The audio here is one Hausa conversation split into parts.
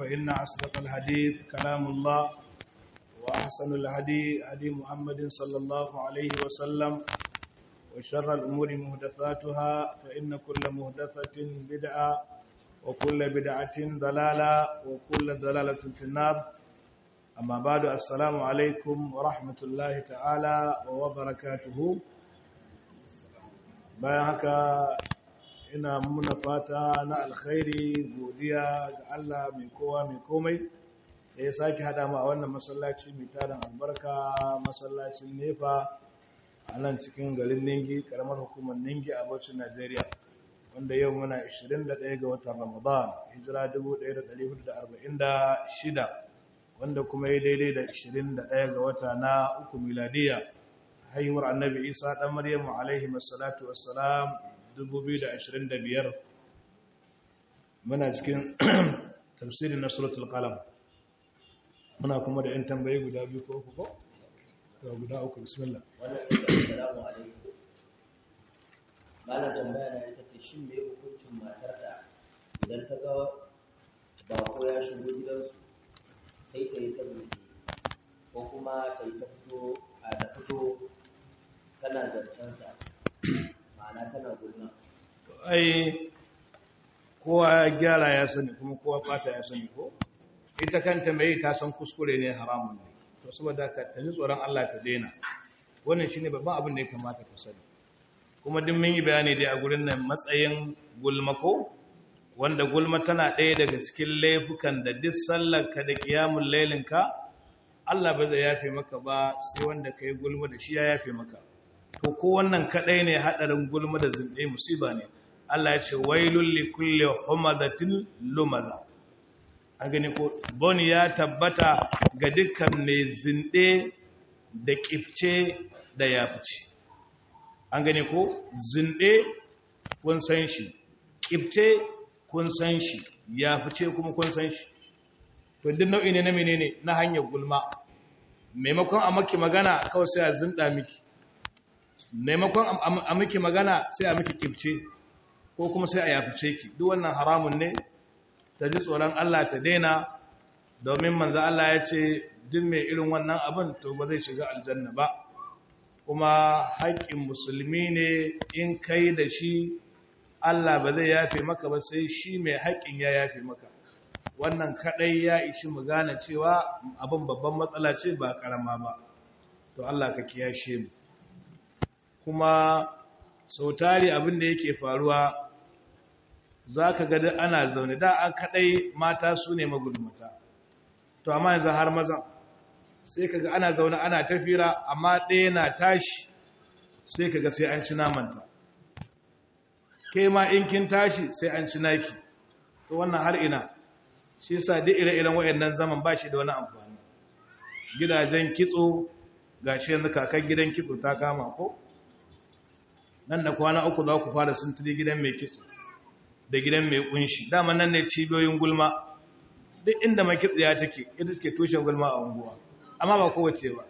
فإن أصدق الحديث كلام الله وأحسن الهدي هدي محمد صلى الله عليه وسلم وشر الأمور مهدثاتها فإن كل مهدثة بدعة وكل بدعة ضلالة وكل ضلالة في النار أما بعد السلام عليكم ورحمة الله تعالى وبركاته bayan haka ina muna fata na alkhairi godiya ga Allah mai kowa mai komai da ya sake hada mu a wannan masallaci mai tarin albarka masallacin nefa a nan cikin garin ningi karamar hukumar ningi a bauchin najeriya wanda yau muna 21 ga watan ramadan hijira 1446 wanda kuma ya daidai da 21 ga wata na uku miladiya haihuwar annabi isa ɗan maryamu alaihi masalatu wassalam 2025 muna cikin tafsirin na suratul qalam muna kuma da 'yan tambayi guda biyu ko uku ko? ga guda uku bismillah wannan assalamu alaikum malam tambaya na ita ce shin me hukuncin matar da idan ta ga bako ya shigo gidansu sai ta yi ta buɗe ko kuma ta yi ta fito a da fito tana zancensa ma'ana tana gulma to ai kowa ya gyara ya sani kuma kowa fata ya sani ko ita kanta mai ta san kuskure ne haramun ne to saboda ka ta ji tsoron Allah ta daina wannan shine babban abin da ya kamata ka sani kuma duk mun yi bayani dai a gurin nan matsayin gulma ko wanda gulma tana ɗaya daga cikin laifukan da duk sallarka da kiyamun lailinka Allah ba zai yafe maka ba sai wanda ka yi gulma da shi ya yafe maka to ko wannan kaɗai ne haɗarin gulma da zunɗe musiba ne Allah ya ce wailul li kulli humadatin lumaza an gani ko boni ya tabbata ga dukkan mai zunɗe da kifce da yafice an gani ko zunɗe kun san shi kifce kun san shi yafice kuma kun san shi to duk nau'i ne na menene na hanyar gulma maimakon a maki magana kawai sai a zinda miki maimakon a miki magana sai a miki kifce ko kuma sai a yafice ki duk wannan haramun ne ta ji tsoron Allah ta daina domin manzo Allah ya ce duk mai irin wannan abin to ba zai shiga aljanna ba kuma haƙƙin musulmi ne in kai da shi Allah ba zai yafe maka ba sai shi mai haƙƙin ya yafe maka wannan kadai ya ishi mu gane cewa abin babban matsala ce ba karama ba to Allah ka kiyashe mu kuma sautari abin da yake faruwa zaka ga ana zaune da an kadai mata su ne magulmata to amma yanzu har maza sai kaga ana zaune ana tafira amma ɗaya na tashi sai kaga sai an ci namanta ke ma in kin tashi sai an ci naki to wannan har ina shi yasa duk ire-iren wayannan zaman ba shi da wani amfani gidajen kitso gashi yanzu kakan gidan kitso ta kama ko nan da kwana uku za ku fara sintiri gidan mai kitso da gidan mai kunshi dama nan ne cibiyoyin gulma duk inda mai kitso ya take ita take tushen gulma a unguwa amma ba kowace ba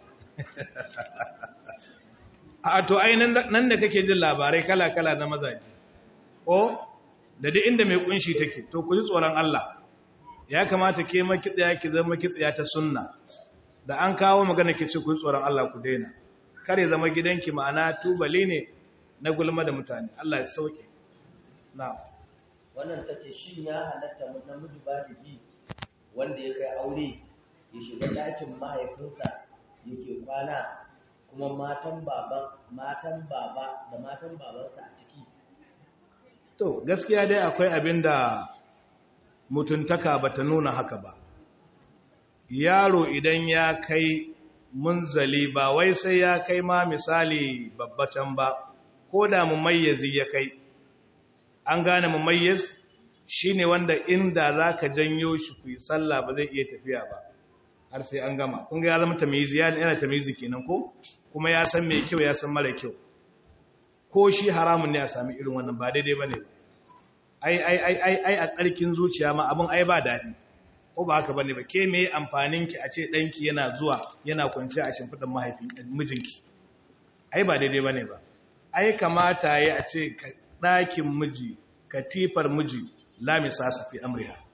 a to ai nan da kake jin labarai kala-kala na mazaje ko da duk inda mai kunshi take to ku ji tsoron Allah ya kamata ke makitsiya ki zama kitsiya ta sunna da an kawo magana ki ce ku tsoron Allah ku daina kare zama gidanki ma'ana tubali ne na gulma da mutane Allah ya sauke na wannan ta ce shi ya halatta namiji ba da ji wanda ya kai aure ya shiga ɗakin mahaifinsa yake kwana kuma matan baba matan baba da matan babansa a ciki to gaskiya dai akwai abin da mutuntaka ba ta nuna haka ba yaro idan ya kai munzali ba wai sai ya kai ma misali babbatan ba ko da mumayyazi ya kai an gane mumayyiz shine wanda inda zaka janyo shi ku yi sallah ba zai iya tafiya ba har sai an gama kun ga ya zama tamyizi yana tamyizi kenan ko kuma ya san mai kyau ya san mara kyau ko shi haramun ne a sami irin wannan ba daidai bane ba ai ai ai ai ai a tsarkin zuciya ma abin ai ba daɗi ko ba haka bane ba ke me amfanin ki a ce danki yana zuwa yana kwanciya a shimfidan mahaifin mijinki ai ba daidai bane ba ai kamata yayi a ce ɗakin miji katifar miji la misasa fi amriha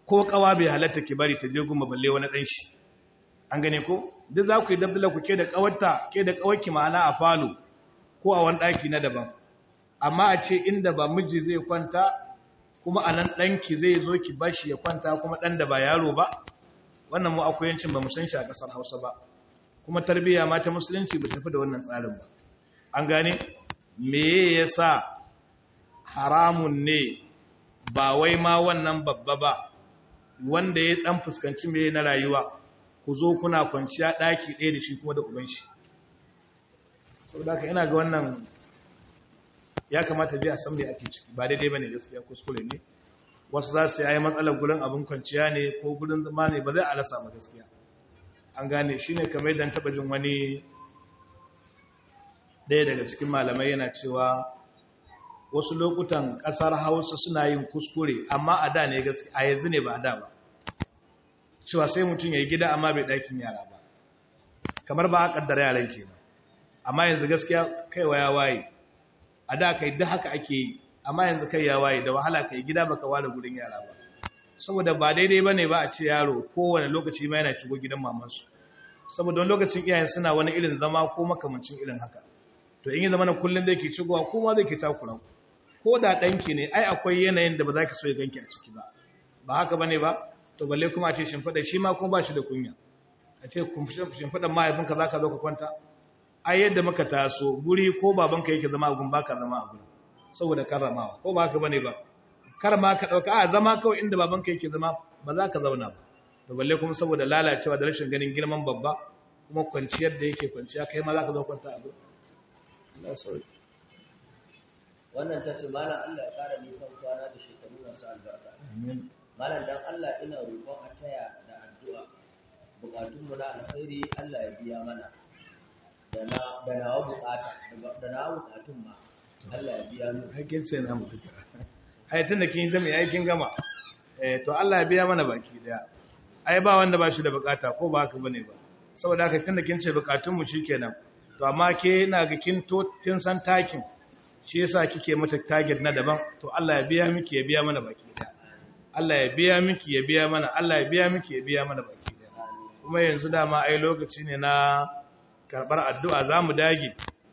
ko kawa bai halatta ki bari ta je gumma balle wani dan shi an gane ko duk za ku yi dabdala ku ke da kawarta ke da kawarki ma'ana a falo ko a wani daki na daban amma a ce inda ba miji zai kwanta kuma a nan ɗanki zai zo ki bashi ya kwanta kuma ɗan da ba yaro ba wannan mu akwai yancin ba mu san shi a ƙasar hausa ba kuma tarbiyya ma ta musulunci ba tafi da wannan tsarin ba an gane me ya sa haramun ne ba wai ma wannan babba ba wanda ya ɗan fuskanci me na rayuwa ku zo kuna kwanciya ɗaki ɗaya da shi kuma da uban shi saboda haka ina ga wannan ya kamata ji a san me ake ciki ba daidai bane gaskiya kuskure ne wasu za su yi matsalar gurin abin kwanciya ne ko gurin zama ne ba zai alasa ba gaskiya an gane shi ne kamar yadda taɓa jin wani ɗaya daga cikin malamai yana cewa wasu lokutan ƙasar hausa suna yin kuskure amma a da ne gaskiya a yanzu ne ba a da ba cewa sai mutum ya yi gida amma bai ɗakin yara ba kamar ba a ƙaddara yaran kenan amma yanzu gaskiya kaiwa ya waye a da kai da haka ake yi amma yanzu kai ya waye da wahala kai gida baka ware gurin yara ba saboda ba daidai bane ba a ce yaro kowane lokaci ma yana shigo gidan mamansu saboda wani lokacin iyayen suna wani irin zama ko makamancin irin haka to in yi zama na kullum zai ke shigowa ko ma zai ke takura ko da ɗanki ne ai akwai yanayin da ba za ki so ya ganki a ciki ba ba haka bane ba to balle kuma a ce shimfiɗa shi ma kuma ba shi da kunya a ce shimfiɗan mahaifinka za ka zo ka kwanta ai yadda muka taso guri ko babanka yake zama a gun baka zama a guri saboda karramawa ko ba haka bane ba kar ma ka dauka a zama kawai inda babanka yake zama ba za ka zauna ba to balle kuma saboda lalacewa da rashin ganin girman babba kuma kwanciyar da yake kwanciya kai ma za ka zo kwanta a guri Allah sauki wannan ta ce malam Allah ya kara nisan kwana da shekaru masu albarka amin malam dan Allah ina roƙon a taya da addu'a bukatunmu na alkhairi Allah ya biya mana da nawa bukata da nawa bukatun ma Allah ya biya mu hakin ce na mutu ai tunda kin zama ai kin gama eh to Allah ya biya mana baki daya ai ba wanda ba shi da bukata ko ba haka bane ba saboda haka tunda kin ce bukatun mu shikenan to amma ke ina ga kin to kin san takin shi yasa kike mata target na daban to Allah ya biya miki ya biya mana baki daya Allah ya biya miki ya biya mana Allah ya biya miki ya biya mana baki daya kuma yanzu dama ai lokaci ne na karɓar addu'a za mu dage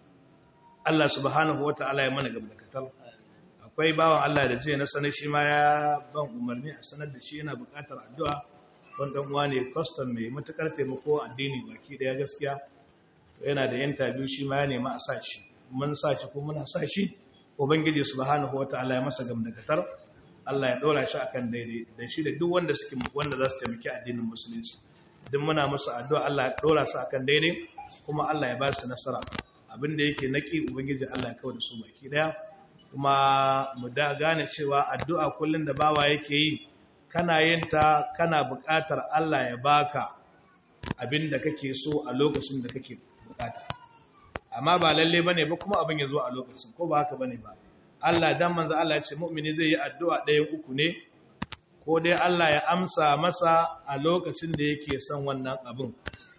Allah subhanahu wa ta'ala ya mana gamdakatar akwai bawan Allah da jiya na sanar shi ma ya ban umarni a sanar da shi yana buƙatar addu'a wanda uwa ne kwastam mai matuƙar taimako addini baki ɗaya gaskiya yana da yanta biyu shi ma ya nema a sa shi mun sa shi ko muna sa shi ubangiji subhanahu wa ta'ala ya masa gamdakatar Allah ya ɗora shi akan daidai da shi da duk wanda suke wanda za su taimaki addinin musulunci duk muna musu addu'a Allah ya ɗora su akan daidai kuma Allah ya ba su nasara abinda yake naki ubangiji Allah ya kawo da su baki daya kuma mu da gane cewa addu'a kullun da bawa yake yi kana yin ta kana buƙatar Allah ya baka abinda kake so a lokacin da kake buƙata amma ba lalle bane ba kuma abin ya zo a lokacin ko ba haka bane ba Allah dan manzo Allah ya ce mu'mini zai yi addu'a ɗayan uku ne ko dai Allah ya amsa masa a lokacin da yake son wannan abin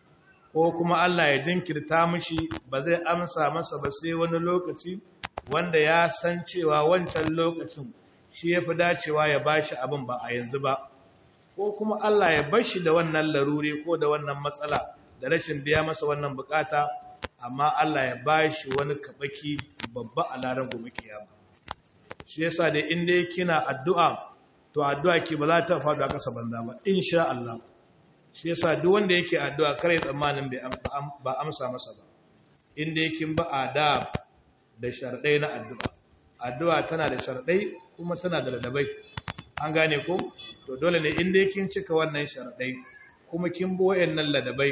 ko kuma Allah ya jinkirta mishi ba zai amsa masa ba sai wani lokaci wanda ya san cewa wancan lokacin shi ya fi dacewa ya bashi abin ba a yanzu ba ko kuma Allah ya bashi da wannan laruri ko da wannan matsala da rashin biya masa wannan bukata amma Allah ya bashi wani kabaki babba a laran gobe kiyama shi yasa da inda kina addu'a to addu'a ki ba za ta faɗo a ƙasa banza ba insha Allah shi yasa duk wanda yake addu'a kare tsammanin ba amsa masa ba inda yake ba adab da sharɗai na addu'a addu'a tana da sharɗai kuma tana da ladabai an gane ko to dole ne inda yake cika wannan sharɗai kuma kin bi wayannan ladabai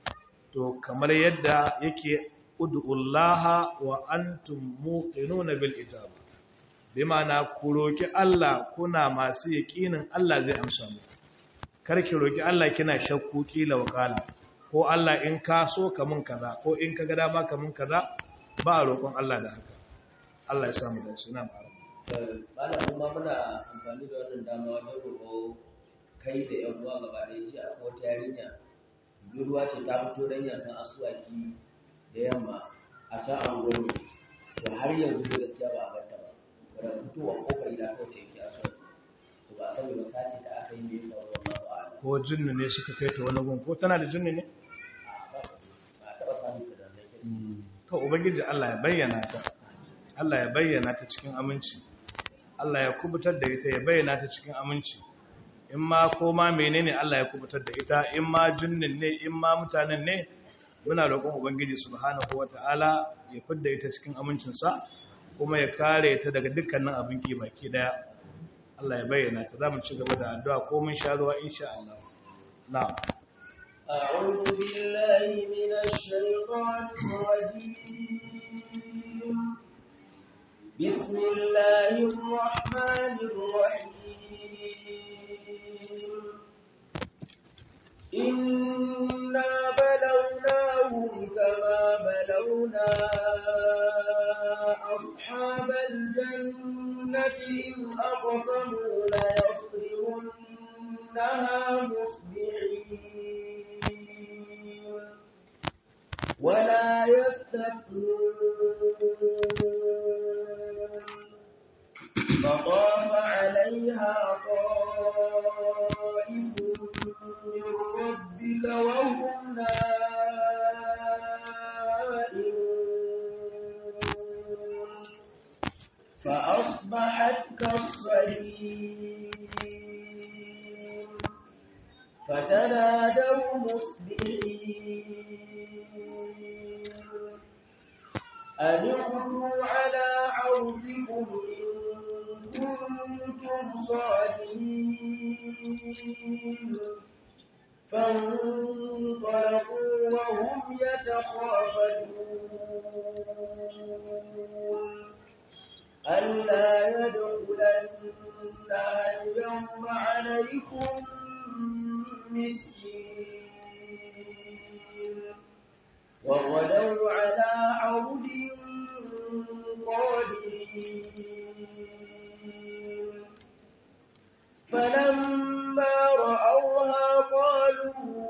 to kamar yadda yake ud'ullaha wa antum muqinuna bil ijaba bi ma'ana ku roki Allah kuna masu yaƙinin Allah zai amsa muku karki roki Allah kina shakku kila wakala ko Allah in ka so ka mun kaza ko in ka ga dama ka mun kaza ba a roƙon Allah da haka Allah ya samu da shi nan fara Bala kuma muna amfani da wannan dama wajen roƙo kai da yan uwa gaba ɗaya ji a wata yarinya budurwa ce ta fito dan yankan asuwaki da yamma a ta anguwar to har yanzu da gaskiya ba a barta ba wadda fitowa kofar gida kawai ta yake asuwaki to ba sani ba sace da aka yi mai faru wallahu a'lam ko jinni ne suka kai ta wani gun ko tana da jinni ne ba ba taɓa samun ta da nake to ubangiji Allah ya bayyana ta Allah ya bayyana ta cikin aminci Allah ya kubutar da ita ya bayyana ta cikin aminci in ma ko ma menene Allah ya kubutar da ita in ma jinnin ne in ma mutanen ne muna roƙon ubangiji subhanahu wataala ya fidda ita cikin amincinsa kuma ya kare ta daga dukkanin abin ki baki daya Allah ya bayyana ta zamu ci gaba da addu'a ko mun sha ruwa insha Allah na'am أعوذ بالله من الشيطان الرجيم بسم الله الرحمن الرحيم إنا بلوناهم كما بلونا أصحاب الجنة إذ أقسموا ليصرمنها مصبحين ولا يستثنون فطاف عليها طائف من ربك وهم نائمون فأصبحت كالصريم فتنادوا مصبحين أن اغدوا على عرضكم إن كنتم صادقين فانطلقوا وهم يتخافتون ألا يدخلنها اليوم عليكم مسكين وغدوا على عرض قادرين فلما رأوها قالوا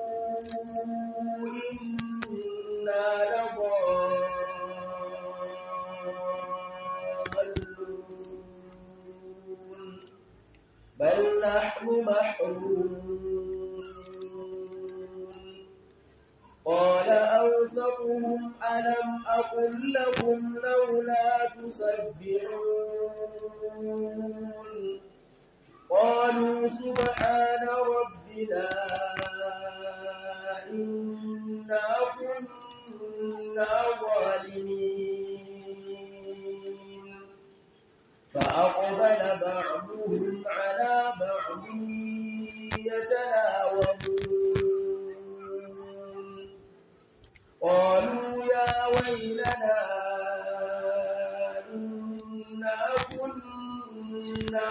إنا لضالون بل نحن محرومون قال أوسطهم ألم أقل لكم لولا تسبحون قالوا سبحان ربنا إنا كنا ظالمين فأقبل بعضهم على بعض يتناوبون قالوا يا ويلنا إنا كنا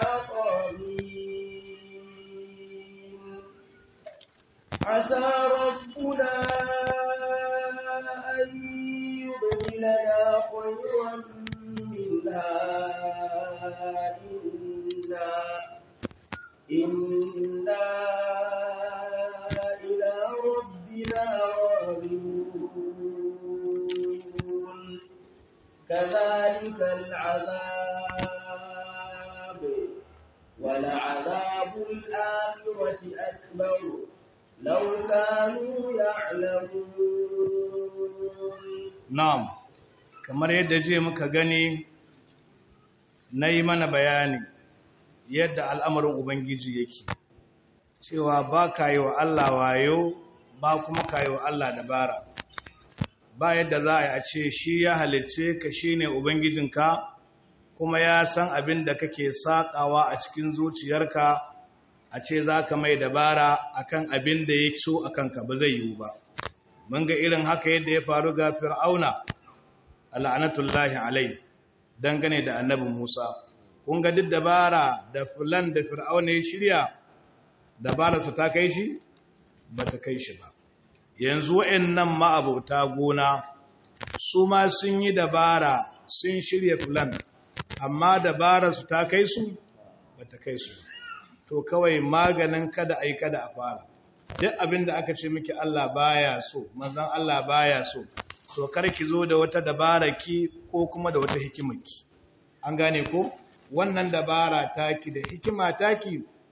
طاغين عسى ربنا أن يبدلنا خيرا منها إنا إنا إلى ربنا راغبون كذلك العذاب ولعذاب الآخرة أكبر لو كانوا يعلمون Na'am, kamar yadda je muka gani na yi mana bayani yadda al'amarin Ubangiji yake, cewa ba ka yi wa Allah wayo ba kuma ka yi wa Allah dabara. Ba yadda za a yi a ce shi ya halice ka shi ne Ubangijinka kuma ya san abin da kake saƙawa a cikin zuciyarka a ce za ka mai dabara akan abin da ya so a kanka ba zai yiwu ba. mun ga irin haka yadda ya faru ga fir'auna al'anatullahi alai dangane da annabi Musa kun ga duk dabara da fulan da fir'auna ya shirya dabara su ta kai shi ba ta kai shi ba yanzu wa'annan ma'abauta gona su ma sun yi dabara sun shirya fulan amma dabara su ta kai su ba ta kai su to kawai maganin kada ai kada a fara duk abin da aka ce miki Allah baya so manzon Allah baya so to kar ki zo da wata dabara ki ko kuma da wata hikimarki an gane ko wannan dabara taki da hikima taki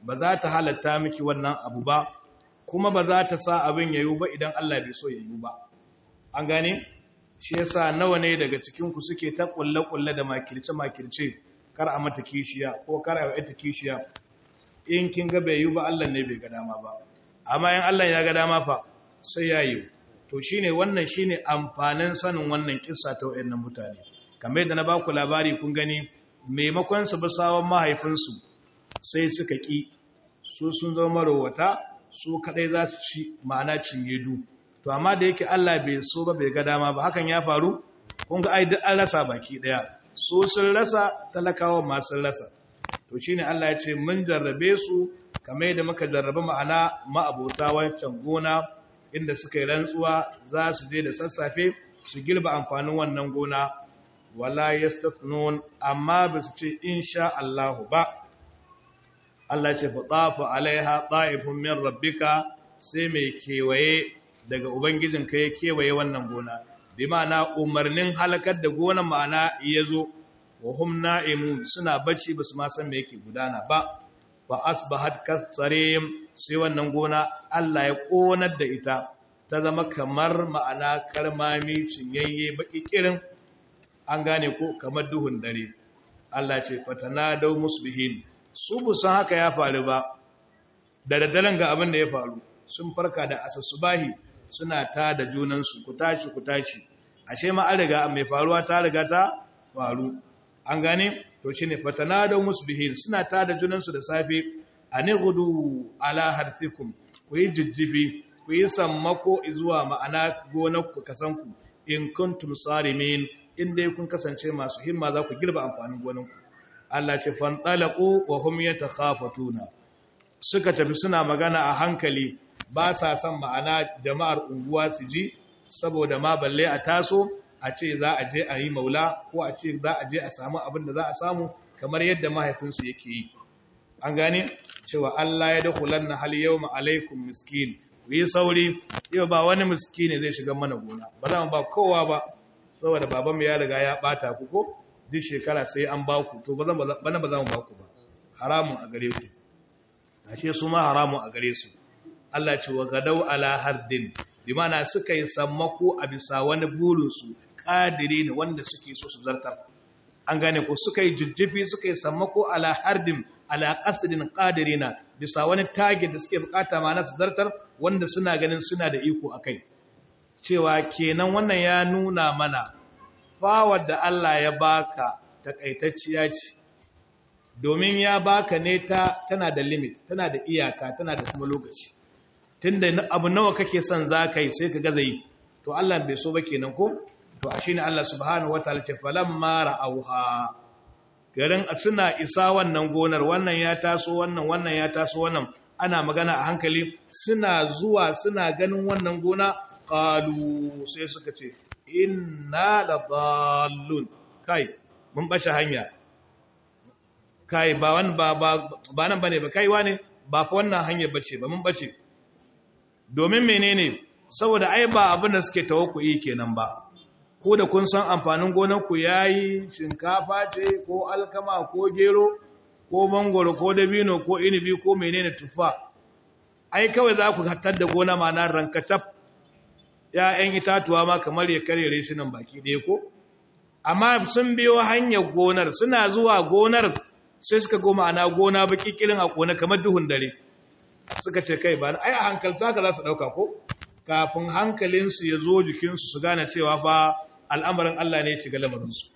ba za ta halatta miki wannan abu ba kuma ba za ta sa abin yayu ba idan Allah bai so yayu ba an gane shi yasa nawa ne daga cikin ku suke ta kulle kulle da makirce makirce kar a mata kishiya ko kar a yi kishiya in kin ga bai yi ba Allah ne bai ga dama ba amma in Allah ya ga dama fa sai ya yi to shine wannan shine amfanin sanin wannan kissa ta wayannan mutane kamar yadda na ba ku labari kun gani maimakon su bi sawon mahaifinsu sai suka ki su sun zama marowata su kadai za su ci ma'ana cinye du to amma da yake Allah bai so ba bai ga dama ba hakan ya faru kun ga ai duk an rasa baki daya su sun rasa talakawa ma sun rasa to shine Allah ya ce mun jarrabe su kamar yadda muka jarrabe ma'ana ma'abota wancan gona inda suka yi rantsuwa za su je da sassafe su girba amfanin wannan gona wala yastafnun amma ba su ce insha Allah ba Allah ce fa tafa alaiha ta'ifun min rabbika sai mai kewaye daga ubangijinka ya kewaye wannan gona bi ma'ana umarnin halakar da gonan ma'ana ya zo wa hum na'imun suna bacci ba su ma san me yake gudana ba fa asbahat kasarim sai wannan gona Allah ya konar da ita ta zama kamar ma'ana karmami cinyayye baki kirin an gane ko kamar duhun dare Allah ce fatana dau musbihin su bu san haka ya faru ba da daddaren ga abin da ya faru sun farka da asasubahi suna ta da junansu ku tashi ku tashi ashe ma an riga mai faruwa ta riga ta faru an gane to shine fatana da musbihin suna ta da junansu da safe gudu ala harfikum ku yi jijjifi ku yi sammako zuwa ma'ana gonar ku kasanku in kuntum sarimin in dai kun kasance masu himma za ku girba amfanin gonanku Allah ce fantalaqu wa hum yatakhafatuna suka tafi suna magana a hankali ba sa son ma'ana jama'ar unguwa su ji saboda ma balle a taso a ce za a je a yi maula ko a ce za a je a samu abin da za a samu kamar yadda mahaifinsu yake yi an gane cewa Allah ya dakulan na hali yau alaikum miskin ku yi sauri yau ba wani miskini zai shiga mana gona ba za mu ba kowa ba saboda babanmu ya riga ya bata ku ko duk shekara sai an ba ku to bana ba za mu ba ku ba haramun a gare ku ashe su ma haramun a gare su Allah ce wa gadau ala hardin bi mana suka yi sammako a bisa wani burinsu ƙadiri ne wanda suke so su zartar an gane ko suka yi jujjufi suka yi sammako ala hardin ala qasdin qadirina bisa wani target da suke bukata ma na su zartar wanda suna ganin suna da iko akai cewa kenan wannan ya nuna mana fawar da Allah ya baka takaitacciya ce domin ya baka ne ta tana da limit tana da iyaka tana da kuma lokaci tunda abu nawa kake son za ka yi sai ka gaza yi to Allah bai so ba kenan ko to a shine Allah subhanahu wataala ce falamma ra'auha garin suna isa wannan gonar wannan ya taso wannan wannan ya taso wannan ana magana a hankali suna zuwa suna ganin wannan gona qalu sai suka ce inna ladallun kai mun bashi hanya kai ba wan ba ba nan bane ba kai wane ba fa wannan hanyar bace ba mun bace domin menene saboda ai ba abin da suke tawakkuyi kenan ba ko da kun san amfanin gonar ku yayi shinkafa ce ko alkama ko gero ko mangoro ko dabino ko inibi ko menene tufa ai kawai za ku hattar da gona ma na rankataf ‘ya'yan itatuwa ma kamar ya karere shi nan baki ɗaya ko amma sun biyo hanyar gonar suna zuwa gonar sai suka goma ana gona baki kirin a kone kamar duhun dare suka ce kai ba ai a hankalta ka za su ɗauka ko kafin hankalinsu ya zo jikinsu su gane cewa fa al'amarin Allah ne shiga lamarinsu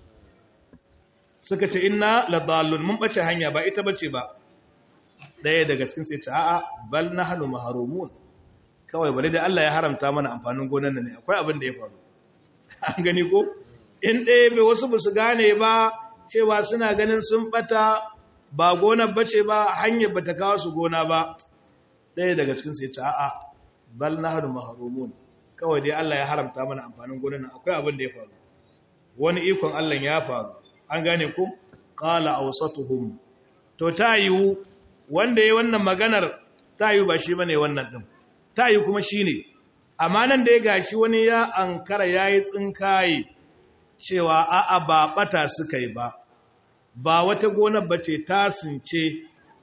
suka ce inna ladallun mun bace hanya ba ita bace ba ɗaya daga cikin sai ce a'a bal nahnu mahrumun kawai bari da Allah ya haramta mana amfanin gonan nan ne akwai abin da ya faru an gani ko in ɗaya bai wasu ba su gane ba cewa suna ganin sun bata ba gonar bace ba hanyar bata kawo su gona ba ɗaya daga cikin sai ce a'a bal nahnu mahrumun kawai dai Allah ya haramta mana amfanin gonan nan akwai abin da ya faru wani ikon Allah ya faru an gane ku qala awsatuhum to ta yiwu wanda yayi wannan maganar ta yiwu ba shi bane wannan din ta yiwu kuma shine amma nan da ya gashi wani ya ankara yayi tsinkaye cewa a'a ba bata suka yi ba ba wata gonar bace ta sunce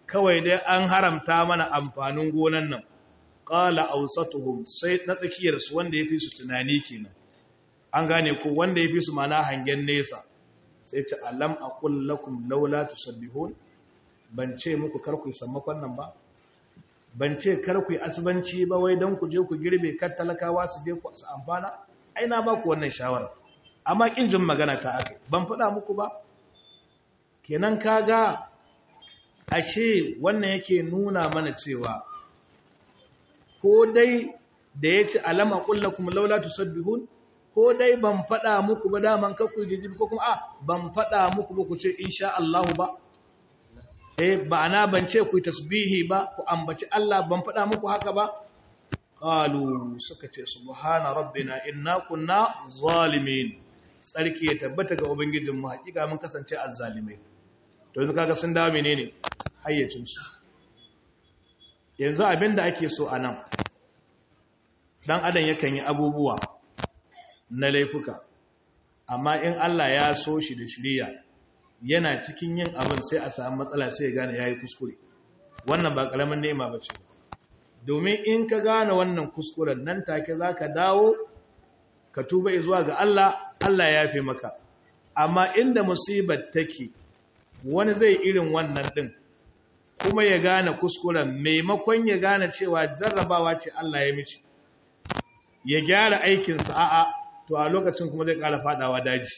kawai dai an haramta mana amfanin gonan nan qala awsatuhum sai na tsakiyar su wanda yafi su tunani kenan an gane ko wanda yafi su mana hangen nesa sai ce alam aqul lakum laula tusabbihun ban ce muku kar ku sammakon nan ba ban ce kar ku asubanci ba wai dan ku je ku girbe kar talakawa su je ku su amfana ai na ba ku wannan shawara amma kin jin magana ta akai ban faɗa muku ba kenan kaga ashe wannan yake nuna mana cewa ko dai da ya ce alama kullakum laula tusabbihun ko dai ban faɗa muku ba daman kakku jijibi ko kuma a ban faɗa muku ba ku ce insha Allah ba eh ba na ban ce ku tasbihi ba ku ambaci Allah ban faɗa muku haka ba qalu suka ce subhana rabbina inna kunna zalimin tsarki ya tabbata ga ubangijinmu hakika mun kasance azzalimai to yanzu kaga sun dawo menene hayyacinsu yanzu abinda ake so a nan dan adam yakan yi abubuwa na laifuka amma in Allah ya so shi da shiriya yana cikin yin abin sai a samu matsala sai ya gane yayi kuskure wannan ba karamin nema bace domin in ka gane wannan kuskuren nan take zaka dawo ka tuba zuwa ga Allah Allah ya fi maka amma inda musibar take wani zai irin wannan din kuma ya gane kuskuren maimakon ya gane cewa jarrabawa ce Allah ya mishi ya gyara aikinsa a'a to a lokacin kuma zai ƙara fadawa daji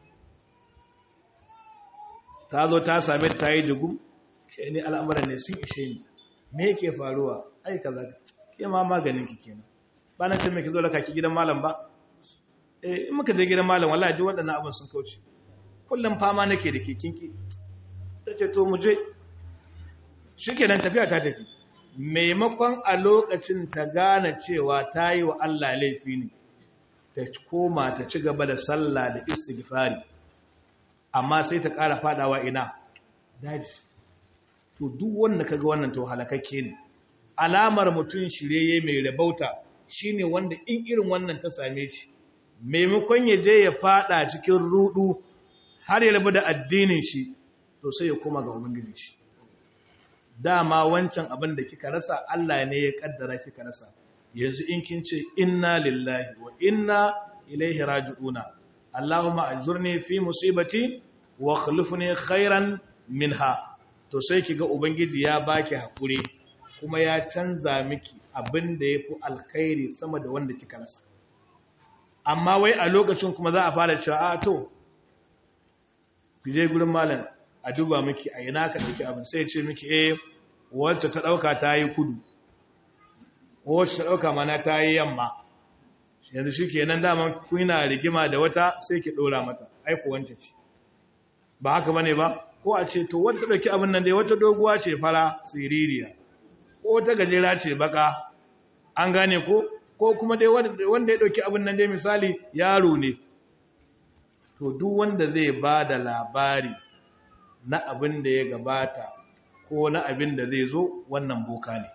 ta zo ta same ta yi dugu ke ne al'amuran ne sun ishe ni me yake faruwa ai kaza ke ma maganin ki kenan ba na ce mai ki zo laka ki gidan malam ba eh in muka je gidan malam wallahi duk waɗannan abin sun kauce kullum fama nake da ke kinki ta ce to mu je shi kenan tafiya ta tafi maimakon a lokacin ta gane cewa ta yi wa Allah laifi ne ta koma ta ci gaba da sallah da istighfari amma sai ta ƙara fadawa ina daji to duk wanda kaga wannan to halakakke ne alamar mutum shirye mai rabauta shine wanda in irin wannan ta same shi maimakon ya je ya fada cikin rudu har ya rabu da addinin shi to sai ya koma ga ubangiji shi dama wancan abin da kika rasa Allah ne ya kaddara kika rasa yanzu in kin ce inna lillahi wa inna ilaihi raji'una Allahumma ajurni fi musibati wa khlifni khairan minha to sai kiga ubangiji ya baki hakuri kuma ya canza miki abin da yafi alkhairi sama da wanda kika rasa amma wai a lokacin kuma za a fara cewa a to ku je gurin malam a duba miki a ina ka dauki abin sai ya ce miki eh wacce ta dauka ta yi kudu wacce ta dauka mana ta yi yamma yanzu shi kenan dama kuna rigima da wata sai ki dora mata aiko wance ce ba haka bane ba ko a ce to wanda dauki abin nan dai wata doguwa ce fara siririya ko wata gajera ce baka an gane ko ko kuma dai wanda ya dauki abin nan dai misali yaro ne to duk wanda zai ba da labari na abin da ya gabata ko na abin da zai zo wannan boka ne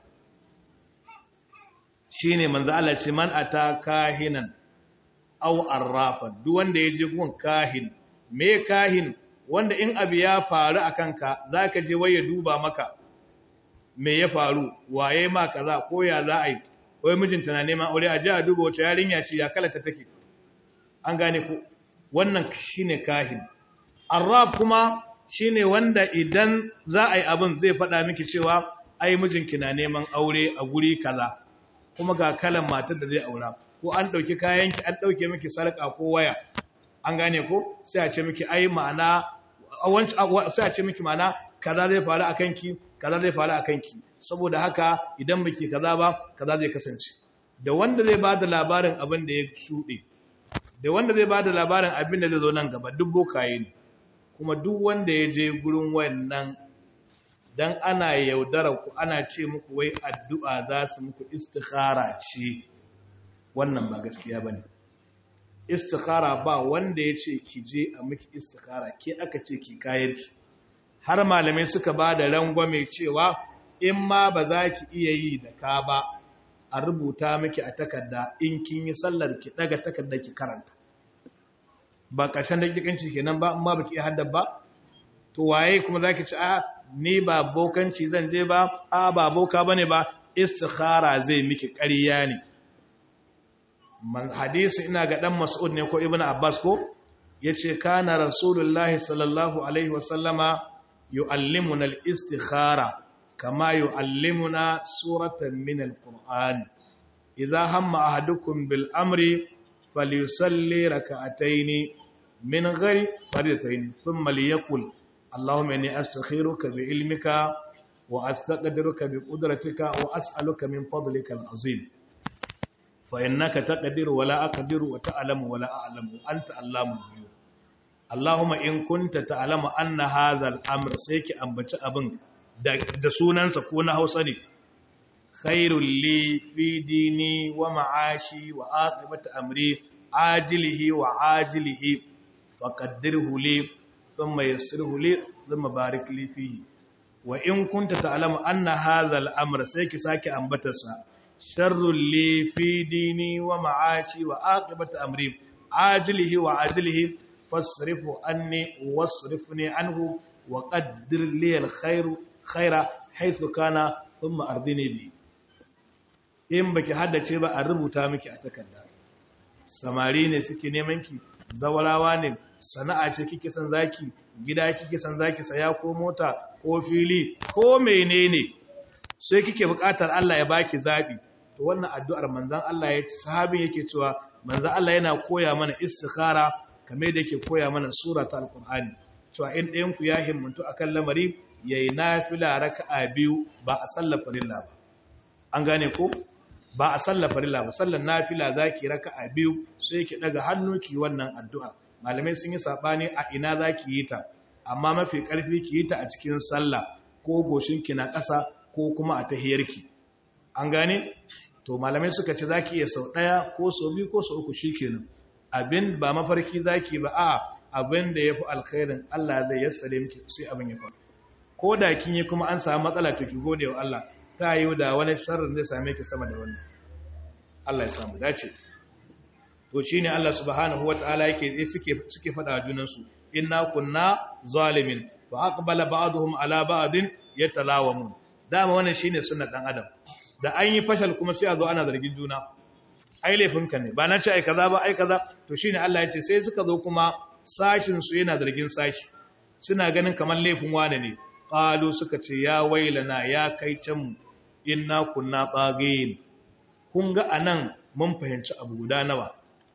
shi ne manzo Allah ce man ata kahinan aw arrafan duk wanda ya je gun kahin me kahin wanda in abu ya faru a kanka zaka je waye duba maka me ya faru waye ma kaza ko ya za a yi wai mijinta na neman aure a je a duba wace yarinya ce ya kalata take an gane ko wannan shine kahin arraf kuma shine wanda idan za a yi abin zai faɗa miki cewa ai mijinki na neman aure a guri kaza kuma ga kalan matar da zai aura ko an ɗauki kayanki an ɗauke miki sarƙa ko waya an gane ko sai a ce miki ai ma'ana sai a ce miki ma'ana kaza zai faru a kanki kaza zai faru a kanki saboda haka idan baki kaza ba kaza zai kasance da wanda zai ba da labarin abin da ya shuɗe da wanda zai ba da labarin abin da zai zo nan gaba duk bokaye ne kuma duk wanda ya je gurin wannan dan ana yaudara ku ana ce muku wai addu'a za su muku istikhara ce wannan ba gaskiya bane istikhara ba wanda ya ce ki je a miki istikhara ke aka ce ki kayarki har malamai suka ba da rangwame cewa in ma ba za ki iya yi da ka ba a rubuta miki a takarda in kin yi sallar ki daga takarda ki karanta ba ƙarshen dakikanci kenan ba amma baki haddar ba to waye kuma zaki ci a ni ba bokanci zan je ba a ba boka bane ba istikhara zai miki ƙarya ne man hadisi ina ga dan mas'ud ne ko ibnu abbas ko yace kana rasulullahi sallallahu alaihi wasallama yu'allimuna al-istikhara kama yu'allimuna suratan min al-qur'an idha hamma ahadukum bil amri falyusalli rak'atayn min ghairi fardatayn thumma liyaqul اللهم إني أستخيرك بعلمك وأستقدرك بقدرتك وأسألك من فضلك العظيم فإنك تقدر ولا أقدر وتعلم ولا أعلم وأنت علام الغيوب اللهم إن كنت تعلم أن هذا الأمر سيك أنبت أبن da sunansa ko na hausa ne khairul li fi dini wa ma'ashi wa aqibati amri ajilihi wa ajilihi faqaddirhu li ثم يسره لي ثم بارك لي فيه وإن كنت تعلم أن هذا الأمر سيك ساكي أنبتسا شر لي في ديني ومعاشي وآقبة أمري عاجله وعاجله فاصرف عني واصرفني عنه وقدر لي الخير خير حيث كان ثم أرضني به in baki haddace ba a rubuta miki a takarda samari ne suke neman ki zawarawa ne sana'a ce kike san zaki gida kike san zaki saya ko mota ko fili ko menene sai kike buƙatar Allah ya baki zabi to wannan addu'ar manzon Allah ya sahabin yake cewa manzon Allah yana koya mana istikhara kamar da yake koya mana sura ta alqur'ani cewa in ɗayan ku ya himmantu akan lamari yayi nafila raka'a biyu ba a sallar farilla ba an gane ko ba a sallar farilla ba sallar nafila zaki raka'a biyu sai ki daga hannu ki wannan addu'a malamai sun yi sabani a ina zaki yi ta amma mafi karfi ki yi ta a cikin sallah ko goshinki na ƙasa ko kuma a tahiyarki an gane to malamai suka ce zaki iya sau ɗaya ko sau biyu ko sau uku shikenan abin ba mafarki zaki ba a abin da yafi alkhairin Allah zai yassare miki sai abin ya faru ko da kin yi kuma an samu matsala to ki gode wa Allah ta yi da wani sharrin zai same ki sama da wani Allah ya samu dace to shine Allah subhanahu wataala yake suke suke fada junan su inna kunna zalimin fa aqbala ba'dhum ala ba'din yatalawamun dama wannan shine sunnar dan adam da an yi fashal kuma sai a zo ana zargin juna ai laifinka ne ba na ce ai kaza ba ai kaza to shine Allah ya ce sai suka zo kuma sashin su yana zargin sashi suna ganin kamar laifin wane ne qalu suka ce ya wailana ya kai can mu inna kunna bagin kun ga anan mun fahimci abu guda nawa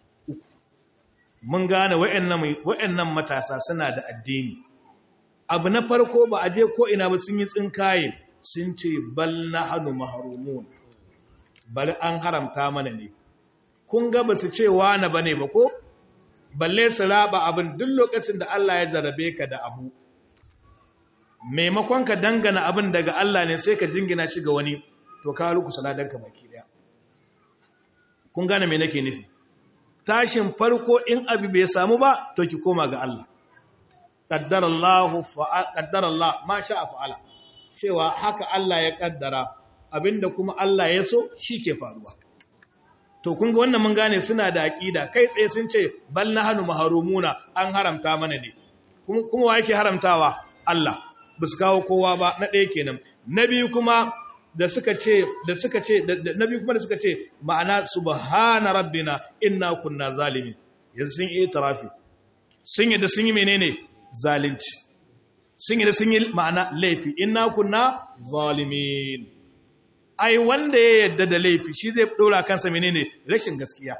mun gane wayannan matasa suna da addini abu na farko ba a je ko ina ba sun yi tsinkaye sun ce bal nahnu mahrumun bal an haramta mana ne kun ga ba su ce wani bane ba ko balle su raba abin duk lokacin da Allah ya jarabe ka da abu maimakon ka dangana abin daga Allah ne sai ka jingina shi ga wani to ka ruku saladanka baki daya kun gane me nake nufi tashin farko in abu bai samu ba to ki koma ga Allah qaddarallahu fa qaddarallah ma sha'a fa'ala cewa haka Allah ya kaddara abinda kuma Allah ya so ke faruwa to kun ga wannan mun gane suna da aqida kai tsaye sun ce bal nahnu mahrumuna an haramta mana ne kuma kuma wa yake haramtawa Allah ba su kawo kowa ba na ɗaya kenan na biyu kuma da suka ce da suka ce na biyu kuma da suka ce ma'ana subhana rabbina inna kunna zalimin yanzu sun yi tarafi sun yi da sun yi menene zalunci sun yi da sun yi ma'ana laifi inna kunna zalimin ai wanda ya yadda da laifi shi zai dora kansa menene rashin gaskiya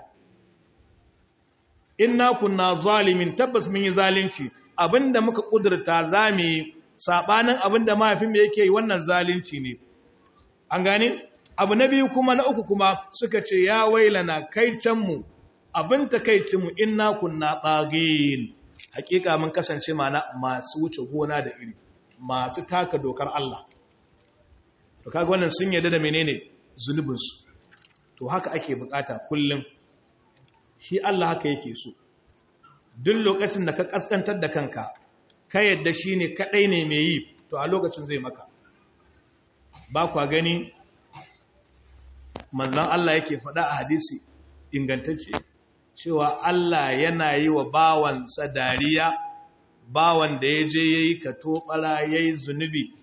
inna kunna zalimin tabbas mun yi zalunci abinda muka kudurta zamu yi sabanin abinda mahaifinmu yake yi wannan zalunci ne an gane abu na biyu kuma na uku kuma suka ce ya wailana kaitanmu abin takaicinmu inna kunna tsagin hakika mun kasance mana masu wuce gona da iri masu taka dokar Allah to kaga wannan sun yarda da menene zunubinsu to haka ake bukata kullum shi Allah haka yake so duk lokacin da ka kaskantar da kanka ka yadda shi ne kaɗai ne mai yi to a lokacin zai maka ba kwa gani manzan Allah yake faɗa a hadisi ingantacce cewa Allah yana yi wa bawansa dariya bawan da ya je ya yi katobara ya yi zunubi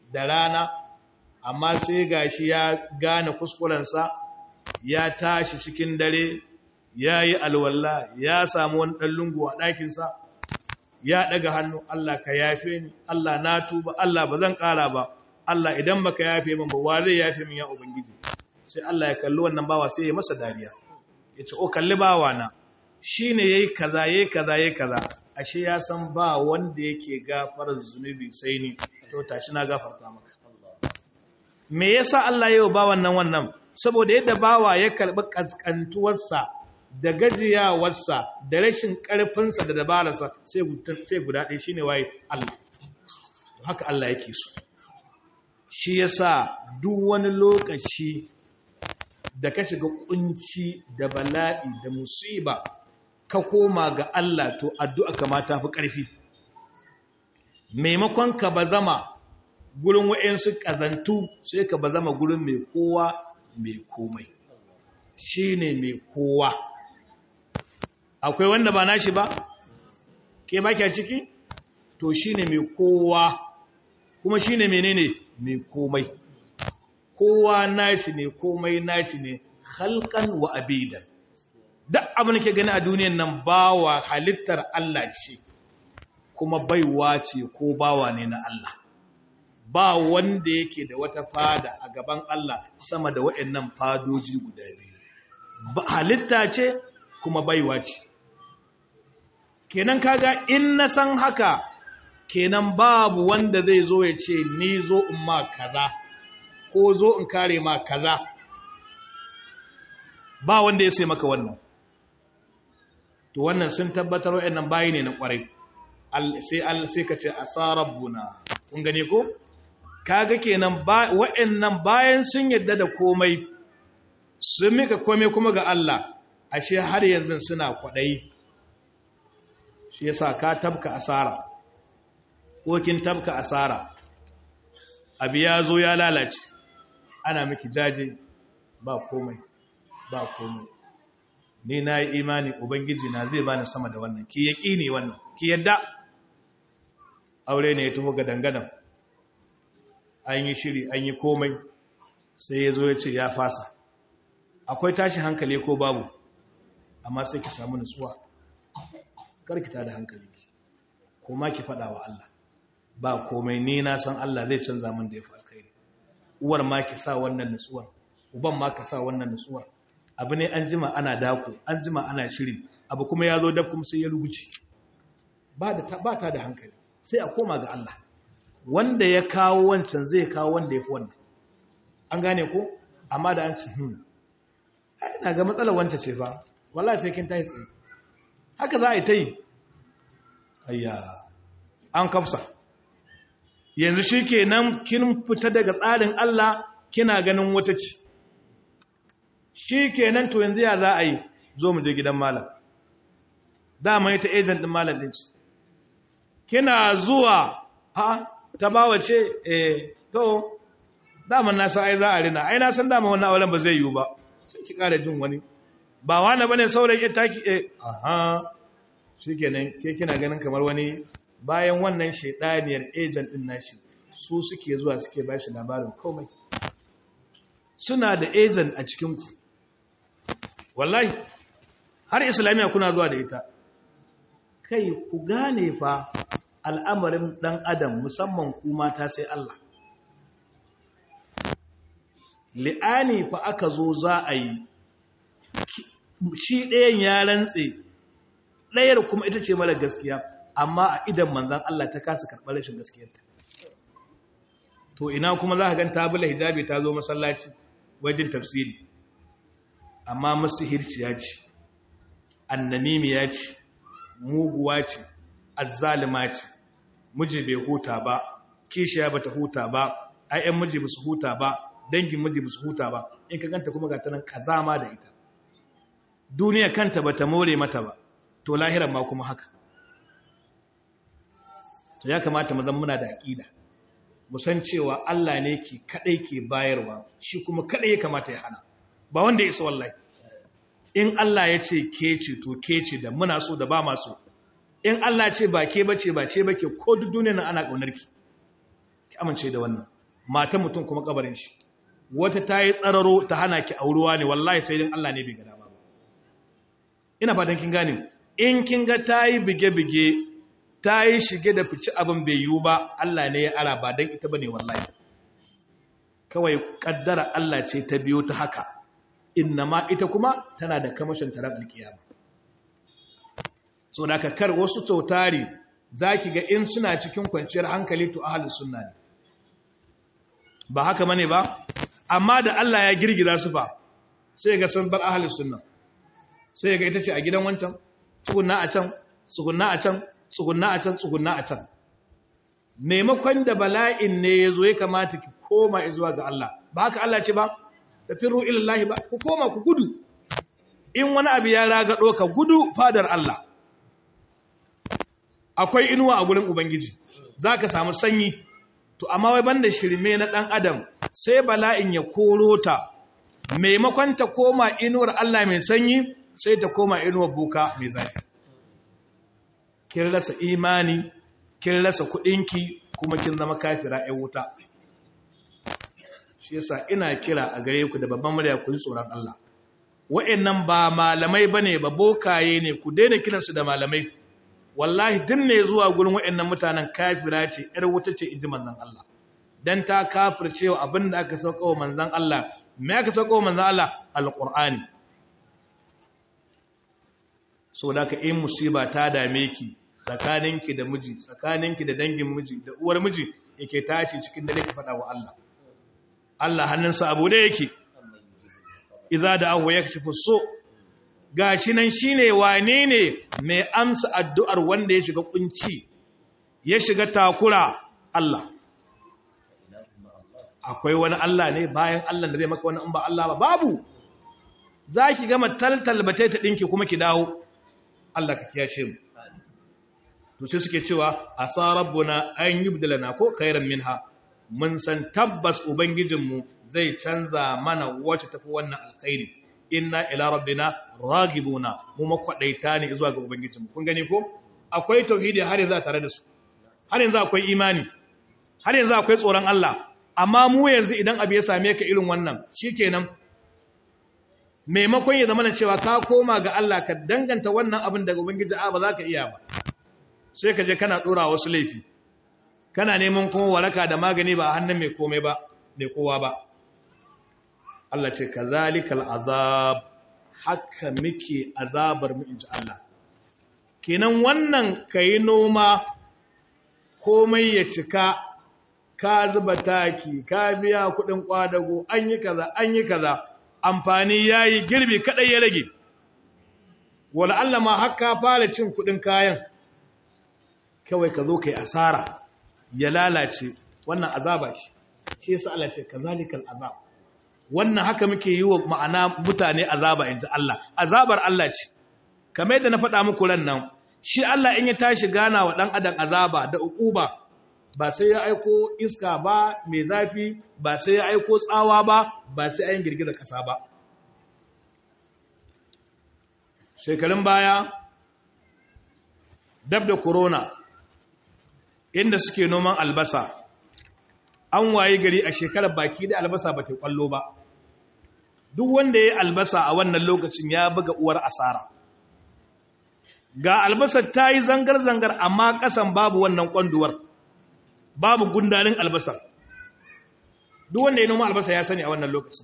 da rana amma sai gashi ya gane kuskurensa ya tashi cikin dare ya yi alwalla ya samu wani ɗan lungu a ɗakinsa ya ɗaga hannu Allah ka yafe ni Allah na tuba Allah ba zan ƙara ba Allah idan baka yafe min ba wa zai yafe min ya ubangiji sai Allah ya kalli wannan bawa sai ya masa dariya ya ce o kalli bawa na shine yayi kaza yayi kaza yayi kaza ashe ya san ba wanda yake gafarar zunubi sai ni to tashi na gafarta maka me yasa Allah ya yi ba wannan wannan saboda yadda bawa ya karbi kaskantuwarsa da gajiyawarsa da rashin karfinsa da dabararsa sai sai guda ɗaya shine waye Allah to haka Allah yake so shi yasa duk wani lokaci da ka shiga kunci da bala'i da musiba ka koma ga Allah to addu'a kamata fi ƙarfi maimakon ka ba zama gurin wa'yansu ƙazantu sai ka ba zama gurin mai kowa mai komai shi ne mai kowa akwai wanda ba nashi ba ke ba ciki to shi ne mai kowa kuma shi ne menene mai komai kowa nashi ne komai nashi ne halkan wa abidan duk abin da ke gani a duniyan nan bawa halittar Allah ce kuma baiwa ce ko bawa ne na Allah ba wanda yake da wata fada a gaban Allah sama da waɗannan fadoji guda biyu halitta ce kuma baiwa ce kenan kaga in na san haka kenan babu wanda zai zo ya ce ni zo in ma kaza ko zo in kare ma kaza ba wanda ya sai maka wannan to wannan sun tabbatar wa'annan bayi ne na kwarai sai al sai ka ce asarabbuna kun gane ko kaga kenan wa'annan bayan sun yadda da komai sun mika komai kuma ga Allah ashe har yanzu suna kwadai shi yasa ka tabka asara ko kin tabka asara abi ya zo ya lalace ana miki jaje ba komai ba komai ni na yi imani ubangiji na zai bani sama da wannan ki yaki ne wannan ki yadda aure ne ya taho ga dangadan an yi shiri an yi komai sai ya zo ya ce ya fasa akwai tashi hankali ko babu amma sai ki samu nutsuwa karkita da hankali kuma ki faɗa wa Allah ba komai ni na san Allah zai canza min da ya fi alkhairi uwar ma ki sa wannan nutsuwar uban ma ka sa wannan nutsuwar abu ne an jima ana dako an jima ana shiri abu kuma ya zo dab kuma sai ya ruguci ba ta da hankali sai a koma ga Allah wanda ya kawo wancan zai kawo wanda ya fi wannan an gane ko amma da an ce hmm ina ga matsalar wancan ce fa wallahi sai kin tayi tsaye haka za a yi ta yi ayya an kafsa yanzu shi ke nan kin fita daga tsarin Allah kina ganin wata ci shi ke nan to yanzu ya za a yi zo mu je gidan malam dama ita agent din malam din ci kina zuwa ha ta bawa ce eh to dama na san ai za a rina ai na san dama wannan auren ba zai yiwu ba sai ki kara jin wani ba wani bane saurayi ya taki eh aha shikenan ke kina ganin kamar wani bayan wannan shaidaniyar agent din nashi su suke zuwa suke bashi labarin komai suna da agent a cikin ku wallahi har islamiya kuna zuwa da ita kai ku gane fa al'amarin dan adam musamman ku mata sai Allah li'ani fa aka zo za a yi shi ɗayan ya rantse ɗayar kuma ita ce mara gaskiya amma a idan manzan Allah ta kasa karɓar rashin gaskiyarta to ina kuma za ka gan tabula hijabi ta zo masallaci wajen tafsiri amma masu hirciya ce annanimiya ce muguwa ce azzalima ce miji bai huta ba kishiya ba ta huta ba ayyan miji ba su huta ba dangin miji ba su huta ba in ka ganta kuma ga ta nan kazama da ita duniya kanta ba ta more mata ba to lahiran ma kuma haka to ya kamata mu zama muna da aqida mu san cewa Allah ne ke kadai ke bayarwa shi kuma kadai ya kamata ya hana ba wanda ya isa wallahi in Allah ya ce ke ce to ke ce da muna so da ba ma so in Allah ce ba ke bace ba ce bake ko duk duniyar nan ana kaunar ki ki amince da wannan matan mutum kuma kabarin shi wata ta yi tsararo ta hana ki auruwa ne wallahi sai din Allah ne bai gada ba ina fatan kin gane in kin ga ta yi bige-bige ta yi shige da fici abin bai yiwu ba Allah ne ya ara ba don ita ba ne wallahi kawai kaddara Allah ce ta biyo ta haka inna ma ita kuma tana da kamashin tarar alkiyama so da ka kar wasu tautari za ki ga in suna cikin kwanciyar hankali to ahalin sunna ne ba haka mane ba amma da Allah ya girgiza su fa sai ga sun bar ahalin sunna sai ga ita ce a gidan wancan tsugunna a can tsugunna a can tsugunna a can tsugunna a can maimakon da bala'in ne ya zo ya kamata ki koma zuwa ga Allah ba haka Allah ce ba da firru ilallahi ba ku koma ku gudu in wani abu ya ragado ka gudu fadar Allah akwai inuwa a gurin ubangiji za ka samu sanyi to amma wai banda shirme na ɗan adam sai bala'in ya koro ta maimakon ta koma inuwar Allah mai sanyi sai ta koma inuwar buka mai zafi kin rasa imani kin rasa kuɗinki kuma kin zama kafira ‘yan wuta shi yasa ina kira a gare ku da babban murya ku ji tsoron Allah wa'annan ba malamai bane ba bokaye ne ku daina kiransu da malamai wallahi din ne zuwa gurin wa'annan mutanen kafira ce ‘yar wuta ce inji manzon Allah dan ta kafircewa abin da aka sauka wa manzon Allah me aka sauka wa manzon Allah alqur'ani so da ka in musiba ta dame ki tsakaninki da miji tsakaninki da dangin miji da uwar miji yake tashi cikin dare ki faɗa wa Allah Allah hannunsa abu da yake idza da ahu yakshifu so gashi nan shine wane ne mai amsa addu'ar wanda ya shiga kunci ya shiga takura Allah akwai wani Allah ne bayan Allah da zai maka wani in ba Allah ba babu zaki gama taltal bate ta dinki kuma ki dawo Allah ka kiyashe mu to sai suke cewa asa rabbuna an yubdilana ko khairan minha mun san tabbas ubangijinmu zai canza mana wacce tafi wannan alkhairi inna ila rabbina ragibuna mu makwadaita ne zuwa ga ubangijinmu kun gani ko akwai tauhidi har yanzu tare da su har yanzu akwai imani har yanzu akwai tsoron Allah amma mu yanzu idan abu ya same ka irin wannan shikenan maimakon ya zama cewa ka koma ga Allah ka danganta wannan abin daga ubangiji a ba za ka iya ba sai ka je kana dora wasu laifi kana neman kuma waraka da magani ba a hannun mai komai ba mai kowa ba Allah ce kazalikal azab haka muke azabar mu inji Allah kenan wannan kai noma komai ya cika ka zuba taki ka biya kudin kwadago an yi kaza an yi kaza amfani yayi girbi kadai ya rage wala Allah ma haka fara cin kudin kayan kawai ka zo kai asara ya lalace wannan azaba shi shi yasa Allah ce kazalikal azab wannan haka muke yi wa ma'ana mutane azaba inji Allah azabar Allah ce kamar yadda na faɗa muku ran nan shi Allah in ya tashi gana wa dan adam azaba da ukuba ba sai ya aiko iska ba mai zafi ba sai ya aiko tsawa ba ba sai ayin girgizar ƙasa ba shekarun baya dab da corona inda suke noman albasa an waye gari a shekarar baki da albasa ba ta kwallo ba duk wanda ya yi albasa a wannan lokacin ya buga uwar asara ga albasar ta yi zangar-zangar amma kasan babu wannan kwanduwar babu gundarin albasar duk wanda ya noma albasa ya sani a wannan lokacin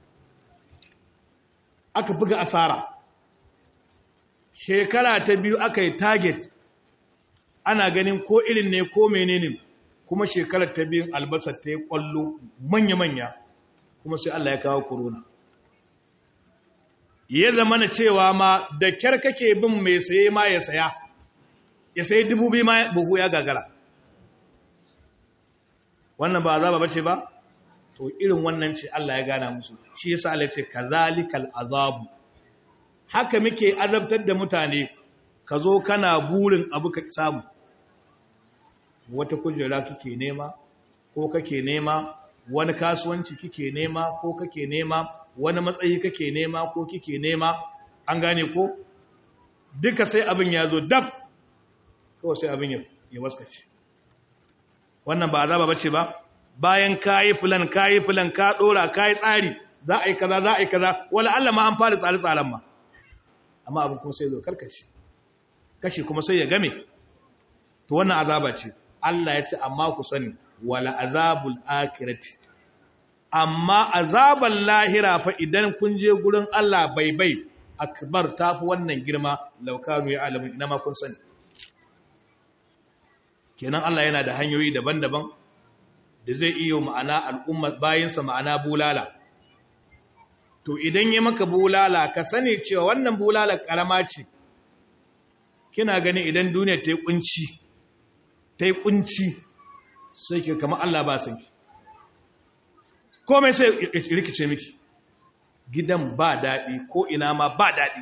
aka buga asara shekara ta biyu aka yi target ana ganin ko irin ne ko menene kuma shekarar ta biyun albasar ta yi kwallo manya-manya kuma sai Allah ya kawo corona ya zama na cewa ma da kyar kake bin mai saye ma ya saya ya sayi dubu biyu ma buhu ya gagara wannan ba azaba bace ba to irin wannan ce Allah ya gana musu shi yasa Allah ya ce kazalikal azabu haka muke azabtar da mutane ka zo kana burin abu ka samu wata kujera kike nema ko kake nema wani kasuwanci kike nema ko kake nema wani matsayi kake nema ko kike nema an gane ko duka sai abin ya zo dab kawai sai abin ya waskace wannan ba azaba bace ba bayan kayi filan kayi filan ka dora kayi tsari za a yi kaza za a yi kaza wala Allah ma an fara tsare tsaren ma amma abin kuma sai zo karkashi kashi kuma sai ya game to wannan azaba ce Allah ya ce amma ku sani wala azabul akhirati amma azabal lahira fa idan kun je gurin Allah bai bai akbar tafi wannan girma laukanu ya alamun ina ma kun sani kenan Allah yana da hanyoyi daban-daban da zai iya ma'ana al'umma bayinsa ma'ana bulala to idan ya maka bulala ka sani cewa wannan bulala karama ce kina gani idan duniya ta yi kunci ta yi kunci sai ke kama Allah ba san ki komai sai rikice miki gidan ba daɗi ko ina ma ba daɗi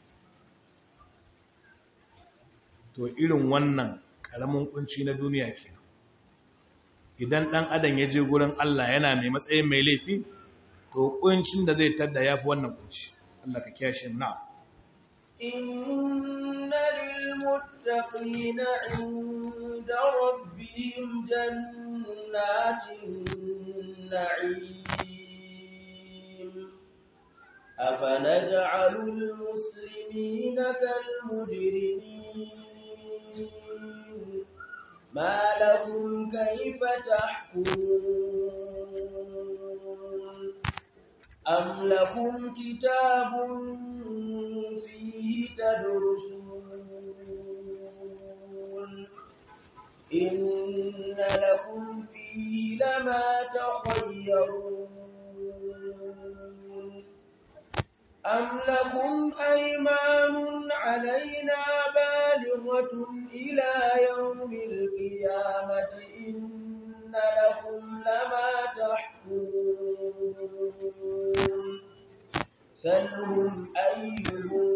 to irin wannan ƙaramin kunci na duniya ke idan ɗan adam ya je gurin Allah yana mai matsayin mai laifi to kuncin da zai tadda ya fi wannan kunci Allah ka kyashe na إن للمتقين عند ربهم جنات النعيم أفنجعل المسلمين كالمجرمين ما لكم كيف تحكمون أم لكم كتاب فيه تدرسون إن لكم فيه لما تخيرون أم لكم أيمان علينا بالغة إلى يوم القيامة إن لكم لما تحكمون سلهم أيهم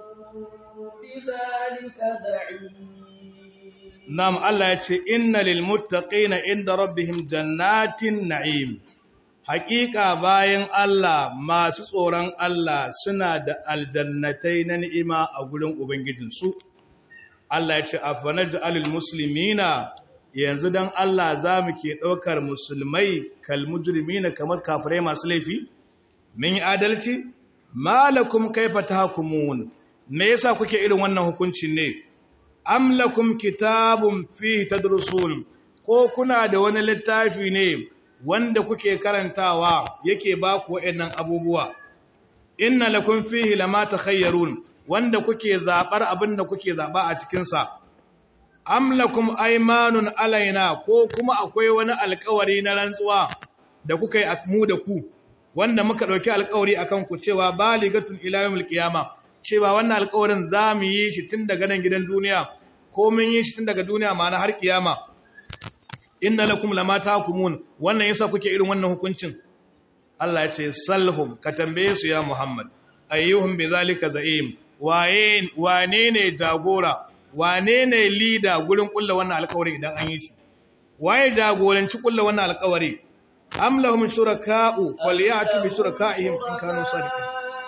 بذلك زعيم Nam Allah ya ce, Inna lilmuttaƙina inda rabbihim jannatin na'im, haƙiƙa bayan Allah masu tsoron Allah suna da aljannatai na ni'ima a gurin Ubangijinsu. Allah ya ce, Afanaj alil musulmina yanzu don Allah za mu ke ɗaukar musulmai kalmujrimina kamar kafirai masu laifi? Min yi adalci? Malakum kaifa ta hukumun, me yasa kuke irin wannan hukuncin ne? am lakum kitabun fi tadrusun ko kuna da wani littafi ne wanda kuke karantawa yake ba ku waɗannan abubuwa inna lakum fihi lama takhayyarun wanda kuke zabar abinda kuke zaba a cikin sa am lakum aymanun alaina ko kuma akwai wani alƙawari na rantsuwa da kuka yi mu da ku wanda muka dauki alƙawari akan ku cewa baligatun ila yawmil qiyamah cewa wannan alƙawarin za mu yi shi tun daga nan gidan duniya ko mun yi shi tun daga duniya ma'ana har kiyama inna lakum lama tahkumun wannan yasa kuke irin wannan hukuncin Allah ya ce salhum ka tambaye su ya Muhammad ayyuhum bizalika za'im waye wane ne jagora wane ne leader gurin kulla wannan alƙawari idan an yi shi waye jagoranci kulla wannan alƙawari am lahum shuraka'u falyatu bi shuraka'ihim in kanu sadiqin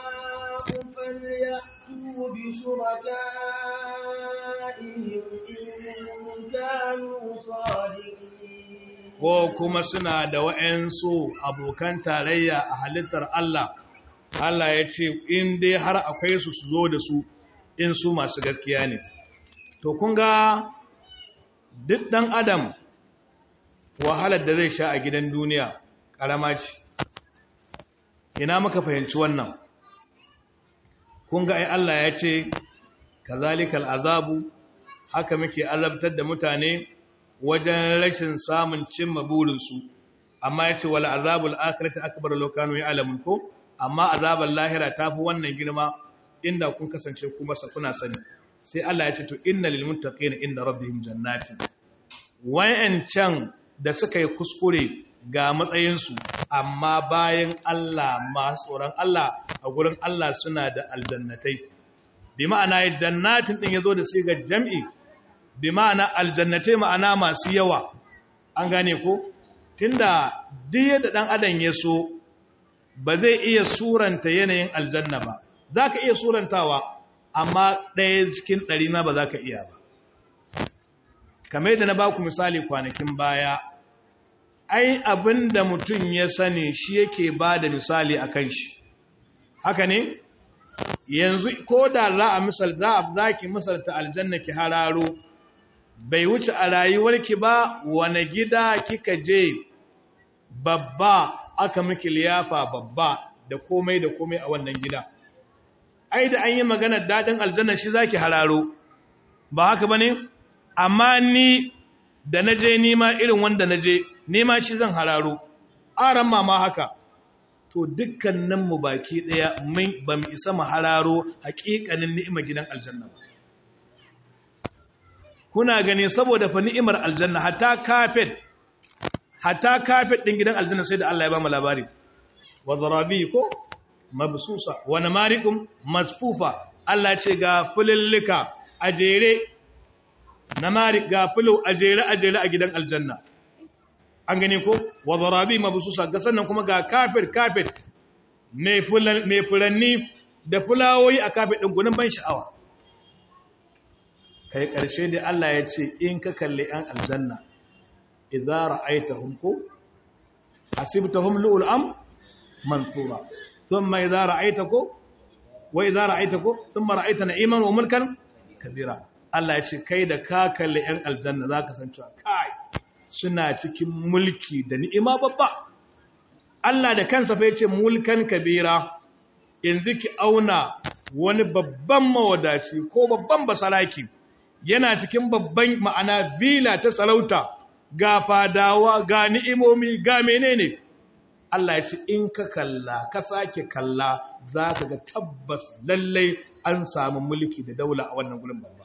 فليأتوا بشركائهم إن كانوا صادقين ko kuma suna da wa'yansu abokan tarayya a halittar Allah, Allah ya ce, in dai har akwai su su zo da su in su masu gaskiya ne. To, kun ga duk ɗan Adam wahalar da zai sha a gidan duniya ƙarama ce, ina muka fahimci wannan. Kun ga ai Allah ya ce, kazalikal azabu, haka muke azabtar da mutane wajen rashin samun cimma burinsu amma ya ce wala azabul akhirati akbar lokanu ya alamun ko amma azabul lahira tafi wannan girma inda kun kasance ku masa kuna sani sai Allah ya ce to innal lil muttaqina inda rabbihim jannatin wayancan da suka yi kuskure ga matsayinsu amma bayan Allah masu tsoron Allah a gurin Allah suna da aljannatai bi ma'ana jannatin din yazo da sigar jam'i bi ma'ana aljannatai ma'ana masu yawa an gane ko tunda duk yadda dan adam ya so ba zai iya suranta yanayin aljanna ba zaka iya surantawa amma ɗaya cikin ɗari na ba za ka iya ba kamar yadda na ba ku misali kwanakin baya ai abinda mutum ya sani shi yake ba da misali a kan shi haka ne yanzu ko da za a misal za a zaki misalta aljanna ki hararo bai wuce a rayuwarki ba wane gida kika je babba aka miki liyafa babba da komai da komai a wannan gida ai da an yi maganar daɗin aljanna shi zaki hararo ba haka ba ne amma ni da na je nima irin wanda na je nima shi zan hararo aran ma haka to dukkaninmu baki ɗaya ba mu isa mu hararo haƙiƙanin ni'imar gidan aljanna ba kuna gani saboda fa ni'imar aljanna hatta kafet hatta kafet ɗin gidan aljanna sai da Allah ya ba mu labari wa zarabi ko mabsusa wa namarikum masfufa Allah ce ga fulillika a jere namari ga fulo a jere a jere a gidan aljanna an gani ko wa zarabi mabsusa ga sannan kuma ga kafet kafet mai furanni da fulawoyi a kafet ɗin gunin ban sha'awa kai ƙarshe da Allah ya ce in ka kalli ‘yan aljanna idza ra'aitahum ko hasibtahum lu'ul am mansura thumma idza ra'aita ko wa idza ra'aita ko thumma ra'aita na'iman wa mulkan kabira Allah ya ce kai da ka kalli ‘yan aljanna zaka san cewa kai suna cikin mulki da ni'ima babba Allah da kansa fa yace mulkan kabira yanzu ki auna wani babban mawadaci ko babban basaraki yana cikin babban ma'ana vila ta sarauta ga fadawa ga ni'imomi ga menene Allah ya ce in ka kalla ka sake kalla za ka ga tabbas lallai an samu mulki da daula a wannan gurin babba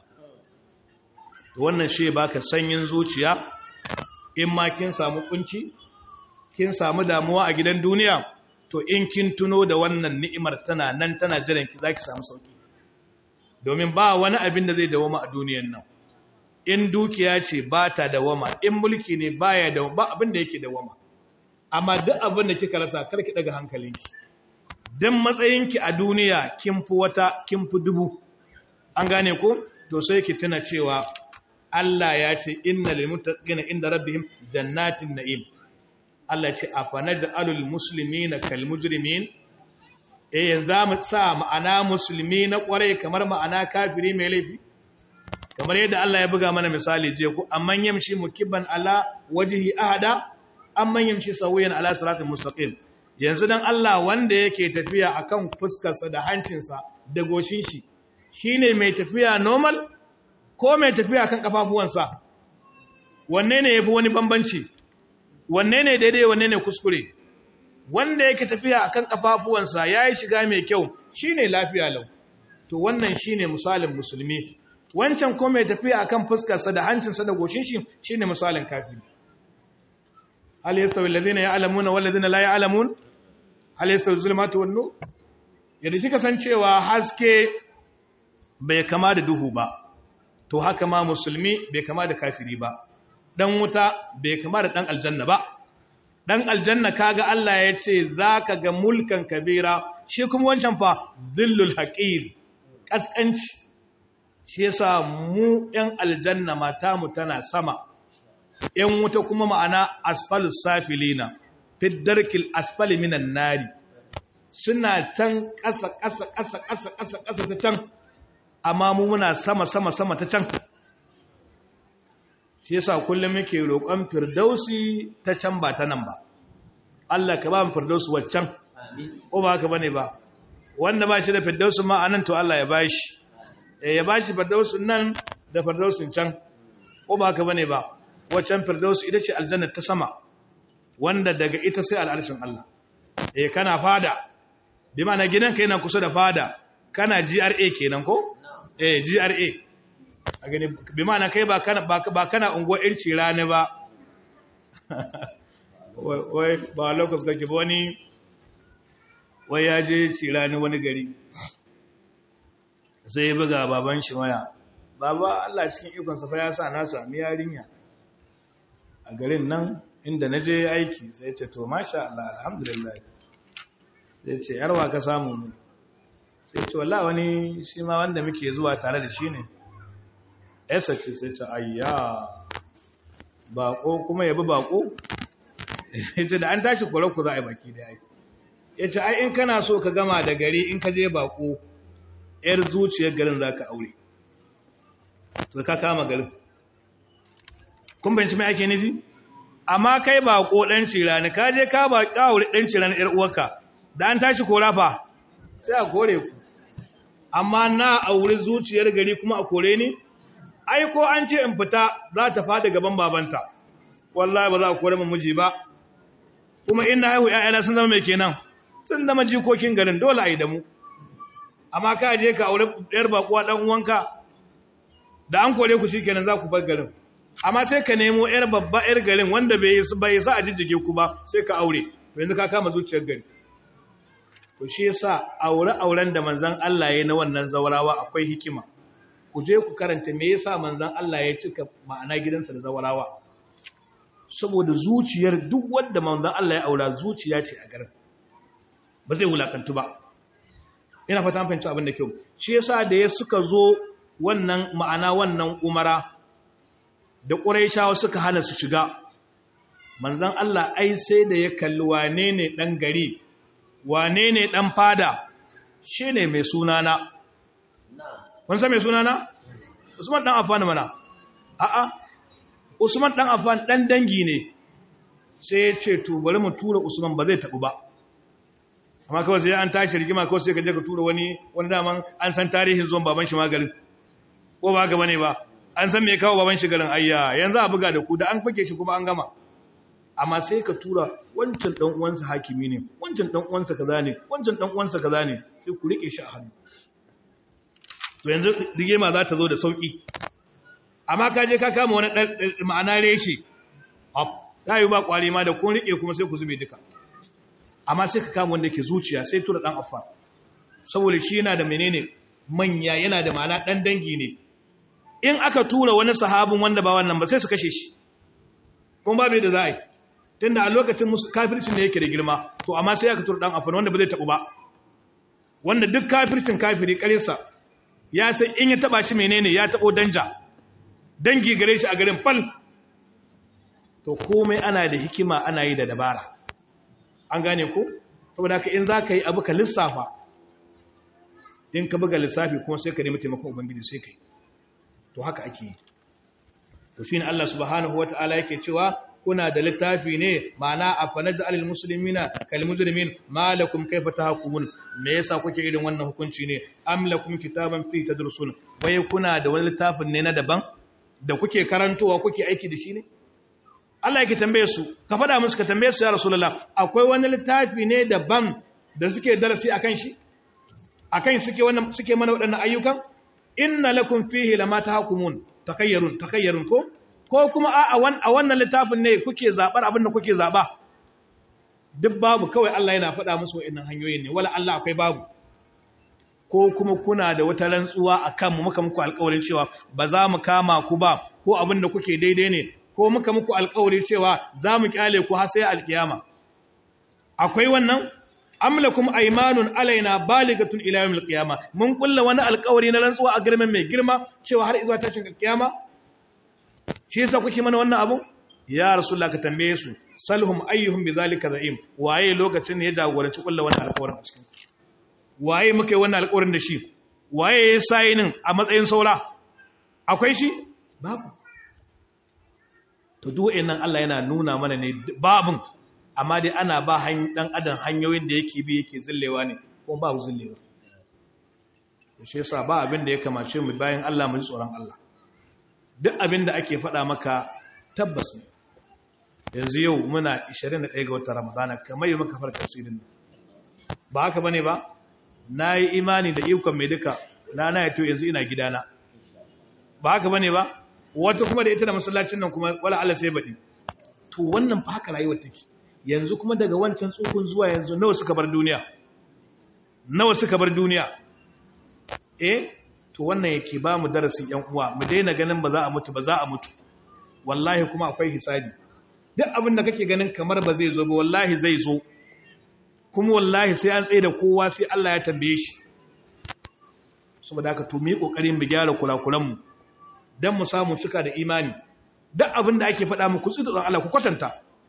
wannan shi baka sanyin zuciya in ma kin samu kunci kin samu damuwa a gidan duniya to in kin tuno da wannan ni'imar tana nan tana jiran ki zaki samu sauki domin ba wani abin da zai dawama a duniyan nan in dukiya ce ba ta dawama in mulki ne baya da ba abin da yake dawama amma duk abin da kika rasa karki daga hankalinki dan matsayinki a duniya kin fi wata kin fi dubu an gane ko to sai ki tuna cewa Allah ya ce innal muttaqina inda rabbihim jannatin na'im Allah ce afanaj'alul muslimina kal mujrimin eh yanzu mu sa ma'ana musulmi na kwarai kamar ma'ana kafiri mai laifi kamar yadda Allah ya buga mana misali je ku amman yamshi mukibban ala wajhi ahada amman yamshi sawiyan ala siratal mustaqim yanzu dan Allah wanda yake tafiya akan fuskarsa da hancinsa da goshin shi shine mai tafiya normal ko mai tafiya kan kafafuwansa wanne ne yafi wani bambanci wanne ne daidai wanne ne kuskure wanda yake tafiya akan kafafuwansa yayi shiga mai kyau shine lafiya lau to wannan shine misalin musulmi wancan ko mai tafiya akan fuskarsa da hancinsa da goshin shi shine misalin kafiri hal yastawi alladhina ya'lamuna wal ladina la ya'lamun hal yastawi zulmatu wan nur yadda kika san cewa haske bai kama da duhu ba to haka ma musulmi bai kama da kafiri ba dan wuta bai kama da dan aljanna ba dan aljanna kaga Allah ya ce zaka ga mulkan kabira shi kuma wancan fa zillul haqir kaskanci shi yasa mu ɗan aljanna mata mu tana sama ɗan wuta kuma ma'ana asfalus safilina fi darkil asfali minan nari suna can ƙasa ƙasa ƙasa ƙasa ƙasa ƙasa ta can amma mu muna sama sama sama ta can shi yasa kullum muke roƙon firdausi ta can ba ta nan ba Allah ka ba mu firdausi waccan ko ba haka bane ba wanda ba shi da firdausi ma anan to Allah ya bashi eh ya bashi firdausin nan da firdausin can ko ba haka bane ba waccan firdausi ita ce aljanna ta sama wanda daga ita sai al'arshin Allah eh kana fada bi ma'ana gidanka yana kusa da fada kana GRA kenan ko eh GRA a gani bi ma'ana kai ba kana ba kana unguwar irci rani ba wai ba lokacin kake ba wani wai ya je cirani wani gari sai ya buga baban shi waya baba Allah cikin ikon sa fa ya sa na sami yarinya a garin nan inda na je aiki sai ce to masha Allah alhamdulillah sai ce yarwa ka samu ne sai ce wallahi wani shi ma wanda muke zuwa tare da shi ne esa ce sai ce ayya bako kuma yabi bako yace da an tashi kore ku za a yi baki da yayi yace ai in kana so ka gama da gari in ka je bako yar zuciyar garin zaka aure to ka kama garin kun bayanci mai ake nufi amma kai bako dan cirani ka je ka ba aure dan cirani yar uwarka da an tashi kora fa sai a kore ku amma na auri zuciyar gari kuma a kore ni ai ko an ce in fita za ta fada gaban babanta wallahi ba za a kore mu miji ba kuma ina haihu ƴaƴana sun zama mai kenan sun zama jikokin garin dole a yi da mu amma ka je ka aure ɗayar bakuwa ɗan uwanka da an kore ku shikenan za ku bar garin amma sai ka nemo ƴar babba ƴar garin wanda bai bai sa a jijjige ku ba sai ka aure to yanzu ka kama zuciyar gari to shi yasa aure auren da manzon Allah ya na wannan zawarawa akwai hikima ku je ku karanta me yasa manzon Allah ya cika ma'ana gidansa da zawarawa saboda zuciyar duk wanda manzon Allah ya aura zuciya ce a garin ba zai wulakantu ba ina fata an fahimci abin da kyau shi yasa da ya suka zo wannan ma'ana wannan umara da Qurayshawa suka hana su shiga manzon Allah ai sai da ya kalli wane ne dan gari wane ne dan fada shine mai sunana kun san mai sunana Usman dan Affan mana a'a Usman dan Affan dan dangi ne sai ya ce to bari mu tura Usman ba zai tabu ba amma kawai sai an tashi rigima kawai sai ka je ka tura wani wani daman an san tarihin zuwan baban shi magarin ko ba haka bane ba an san me kawo baban shi garin ayya yanzu a buga da ku da an fake shi kuma an gama amma sai ka tura wancan dan uwansa hakimi ne wancan dan uwansa kaza ne wancan dan uwansa kaza ne sai ku rike shi a hannu to yanzu rigima za ta zo da sauki amma ka je ka kama wani ma'ana reshe ta yi ba kwari ma da kun rike kuma sai ku zube duka amma sai ka kama wanda ke zuciya sai tura dan affa saboda shi yana da menene manya yana da ma'ana dan dangi ne in aka tura wani sahabin wanda ba wannan ba sai su kashe shi kuma babu da za a yi tunda a lokacin kafircin da yake da girma to amma sai aka tura dan affa wanda ba zai tabu ba wanda duk kafircin kafiri karinsa ya san in ya taba shi menene ya tabo danja dangi gare shi a garin fal to komai ana da hikima ana yi da dabara an gane ko saboda haka in za ka yi abu ka lissafa in ka buga lissafi kuma sai ka nemi taimakon ubangiji sai ka yi to haka ake yi to shi ne Allah subhanahu wa ta'ala yake cewa kuna da littafi ne ma'ana a fanaj alil muslimina kal mujrimin malakum kayfa tahkumun me yasa kuke irin wannan hukunci ne am lakum kitaban fi tadrusun wai kuna da wani littafin ne na daban da kuke karantowa kuke aiki da shi ne Allah yake tambaye su ka faɗa musu ka tambaye su ya Rasulullah akwai wani littafi ne daban da suke darasi akan shi akan suke wannan suke mana waɗannan ayyukan inna lakum fihi lama tahkumun takayyarun takayyarun ko ko kuma a a wannan littafin ne kuke zabar abin da kuke zaba duk babu kawai Allah yana faɗa musu waɗannan hanyoyin ne wala Allah akwai babu ko kuma kuna da wata rantsuwa akan mu muka muku alƙawarin cewa ba za mu kama ku ba ko abin da kuke daidai ne ko muka muku alƙawari cewa za mu kyale ku har sai alƙiyama akwai wannan amlakum aymanun alaina baligatun ila yawmil qiyama mun kulla wani alƙawari na rantsuwa a girman mai girma cewa har izuwa tashin alƙiyama shi yasa kuke mana wannan abu ya rasulullah ka tambaye su salhum ayyuhum bizalika za'im waye lokacin ya jagoranci kulla wannan alƙawarin a cikin waye muka yi wannan alƙawarin da shi waye ya sayinin a matsayin saura akwai shi babu to duk nan Allah yana nuna mana ne babun amma dai ana ba dan adam hanyoyin da yake bi yake zillewa ne ko babu zillewa shi yasa ba abin da ya kamace mu bayan Allah mu ji tsoron Allah duk abin da ake faɗa maka tabbas ne yanzu yau muna 21 ga watan Ramadana kamar yau muka farka tafsirin ba haka bane ba nayi imani da ikon mai duka rana ya to yanzu ina gidana ba haka bane ba wata kuma da ita da masallacin nan kuma wala Allah sai baɗi to wannan fa haka rayuwar take yanzu kuma daga wancan tsukun zuwa yanzu nawa suka bar duniya nawa suka bar duniya eh to wannan yake ba mu darasin yan uwa mu daina ganin ba za a mutu ba za a mutu wallahi kuma akwai hisabi duk abin da kake ganin kamar ba zai zo ba wallahi zai zo kuma wallahi sai an tsaye da kowa sai Allah ya tambaye shi saboda haka to mu yi kokarin mu gyara kurakuran mu don mu samu cika da imani duk abin da ake faɗa muku tsidon Allah ku kwatanta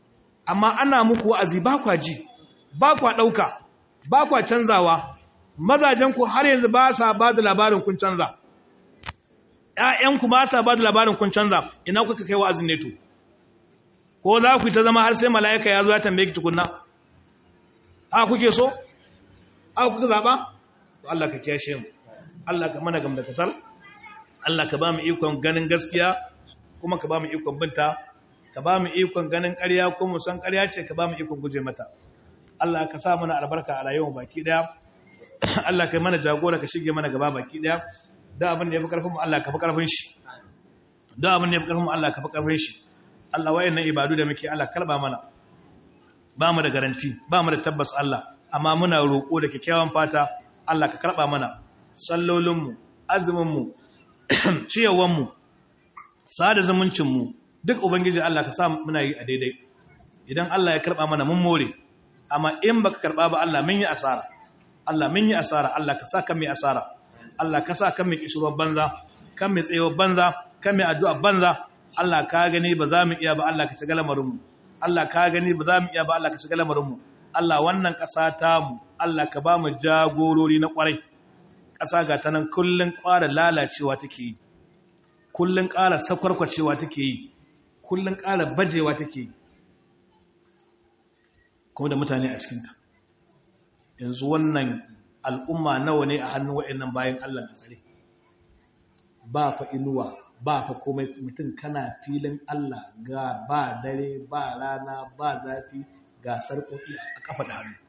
amma ana muku wa'azi ba kwa ji ba kwa ɗauka ba kwa canzawa mazajenku har yanzu ba sa ba da labarin kun canza ‘ya'yanku ba sa ba da labarin kun canza ina kuka kai wa'azin ne to ko za ku yi ta zama har sai mala'ika ya zo ya tambaye ki tukunna a kuke so a kuka zaɓa Allah ka kyashe mu Allah ka mana gamdakatar Allah ka ba mu ikon ganin gaskiya kuma ka ba mu ikon binta ka ba mu ikon ganin ƙarya ko mu san ƙarya ce ka ba mu ikon guje mata Allah ka sa mana albarka a rayuwar baki daya Allah ka mana jagora ka shige mana gaba baki daya da abin da ya fi karfin mu Allah ka fi karfin shi da abin da ya fi karfin mu Allah ka fi karfin shi Allah wayannan ibadu da muke Allah karba mana ba mu da garanti ba mu da tabbas Allah amma muna roƙo da kyakkyawan fata Allah ka karba mana sallolin mu azumin mu ciyawan mu sada zumuncin mu duk ubangiji Allah ka sa muna yi a daidai idan Allah ya karba mana mun more amma in baka karba ba Allah mun yi asara Allah mun yi asara Allah ka sa kan mai asara Allah ka sa kan mai kishirwar banza kan mai tsayuwar banza kan mai addu'a banza Allah ka gani ba za mu iya ba Allah ka shiga lamarin mu Allah ka gani ba za mu iya ba Allah ka shiga lamarin mu Allah wannan ƙasa ta mu Allah ka ba mu jagorori na ƙwarai ƙasa ga ta nan kullun ƙara lalacewa take yi kullun ƙara sakwarkwacewa take yi kullun ƙara bajewa take yi kuma da mutane a cikinta yanzu wannan al'umma nawa ne a hannun wa'annan bayan Allah da tsare ba fa inuwa ba fa komai mutum kana filin Allah ga ba dare ba rana ba zafi ga sarƙoƙi a kafa da hannu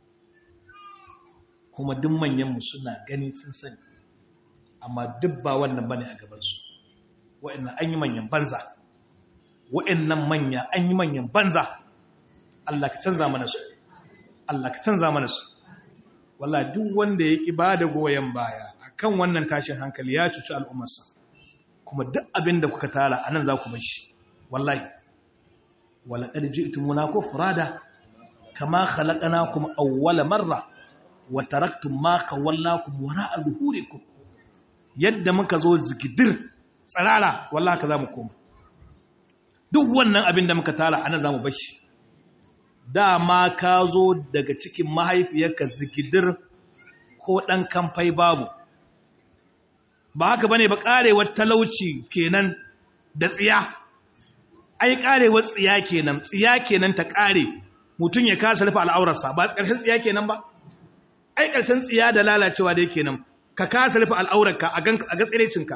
kuma duk manyanmu suna gani sun sani amma duk ba wannan bane a gabansu wa'annan an yi manyan banza wa'annan manya an yi manyan banza Allah ka canza mana su Allah ka canza mana su wallahi duk wanda ya ki bada goyen baya akan wannan tashin hankali ya cuci al'ummarsa kuma duk abin da kuka tara anan za ku bar shi wallahi wala qad ji'tumuna kufrada kama khalaqnakum awwala marra wa taraktum ma kawallakum wara'a zuhurikum yadda muka zo zigidir tsarara wallahi ka za mu koma duk wannan abin da muka tara anan za mu bar shi dama ka zo daga cikin mahaifiyarka zikidir ko ɗan kamfai babu ba haka bane ba ƙarewar talauci kenan da tsiya ai ƙarewar tsiya kenan tsiya kenan ta ƙare mutum ya kasa rufe al'aurarsa ba ƙarshen tsiya kenan ba ai ƙarshen tsiya da lalacewa da kenan ka kasa rufe al'aurarka a ga tsirecinka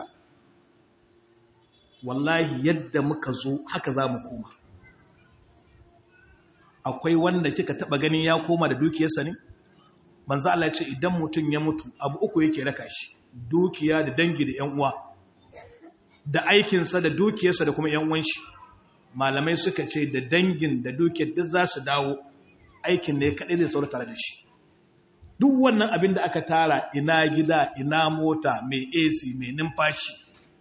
wallahi yadda muka zo haka za mu koma akwai wanda kika taba ganin ya koma da dukiyarsa ne manzo Allah ya ce idan mutum ya mutu abu uku yake raka shi dukiya da dangi da ƴan uwa da aikin sa da dukiyarsa da kuma ƴan uwan shi malamai suka ce da dangin da dukiyar duk za su dawo aikin ne kadai zai saura tare da shi duk wannan abin da aka tara ina gida ina mota mai AC mai numfashi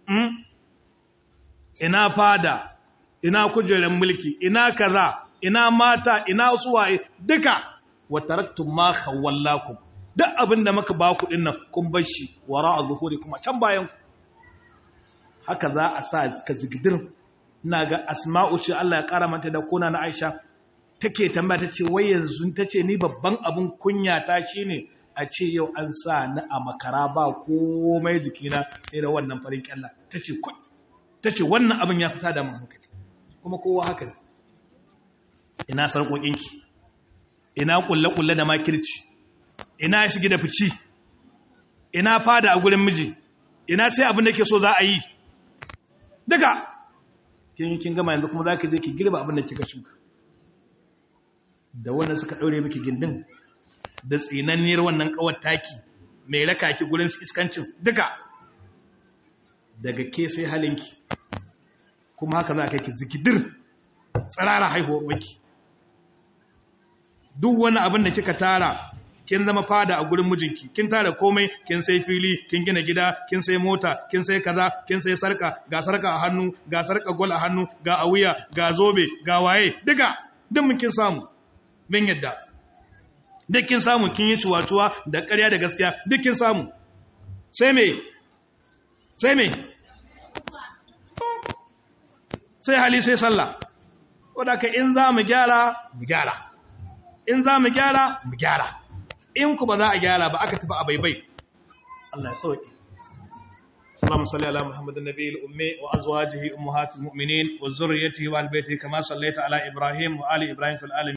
ina fada ina kujerar mulki ina kaza ina mata ina suwaye duka wa taraktum ma khawallakum duk abinda muka ba ku dinnan kun bar shi wara zuhuri kuma can bayan ku haka za a sa ka zigidir ina ga asma'u ce Allah ya kara mata da kona na Aisha take tambaya tace wai yanzu tace ni babban abun kunya ta shine a ce yau an sa ni a makara ba komai jikina sai da wannan farin kyalla tace tace wannan abin ya fita da mun hankali kuma kowa haka ne ina sarƙoƙinki ina ƙulle-ƙulle da makirci ina shige da fici ina fada a gurin miji ina sai abin da ke so za a yi duka kin kin gama yanzu kuma za ka je ki girba abin da kika shuka da wannan suka ɗaure miki gindin da tsinanniyar wannan ƙawar taki mai raka ki gurin iskancin duka daga ke sai halinki kuma haka za ka ki zikidir tsirara haihuwar waki duk wani abin da kika tara kin zama fada a gurin mijinki kin tara komai kin sai fili kin gina gida kin sai mota kin sai kaza kin sai sarka ga sarka a hannu ga sarka gol a hannu ga a wuya ga zobe ga waye duka duk mun kin samu bin yadda duk kin samu kin yi cuwa-cuwa da ƙarya da gaskiya duk kin samu sai me sai me sai hali sai sallah wadda ka in za mu gyara mu gyara in za mu gyara mu gyara in ku ba za a gyara ba aka tafi a baibai Allah ya sauke اللهم صل على محمد النبي الأمي وأزواجه أمهات المؤمنين وذريته وآل بيته كما صليت على إبراهيم وآل إبراهيم في العالمين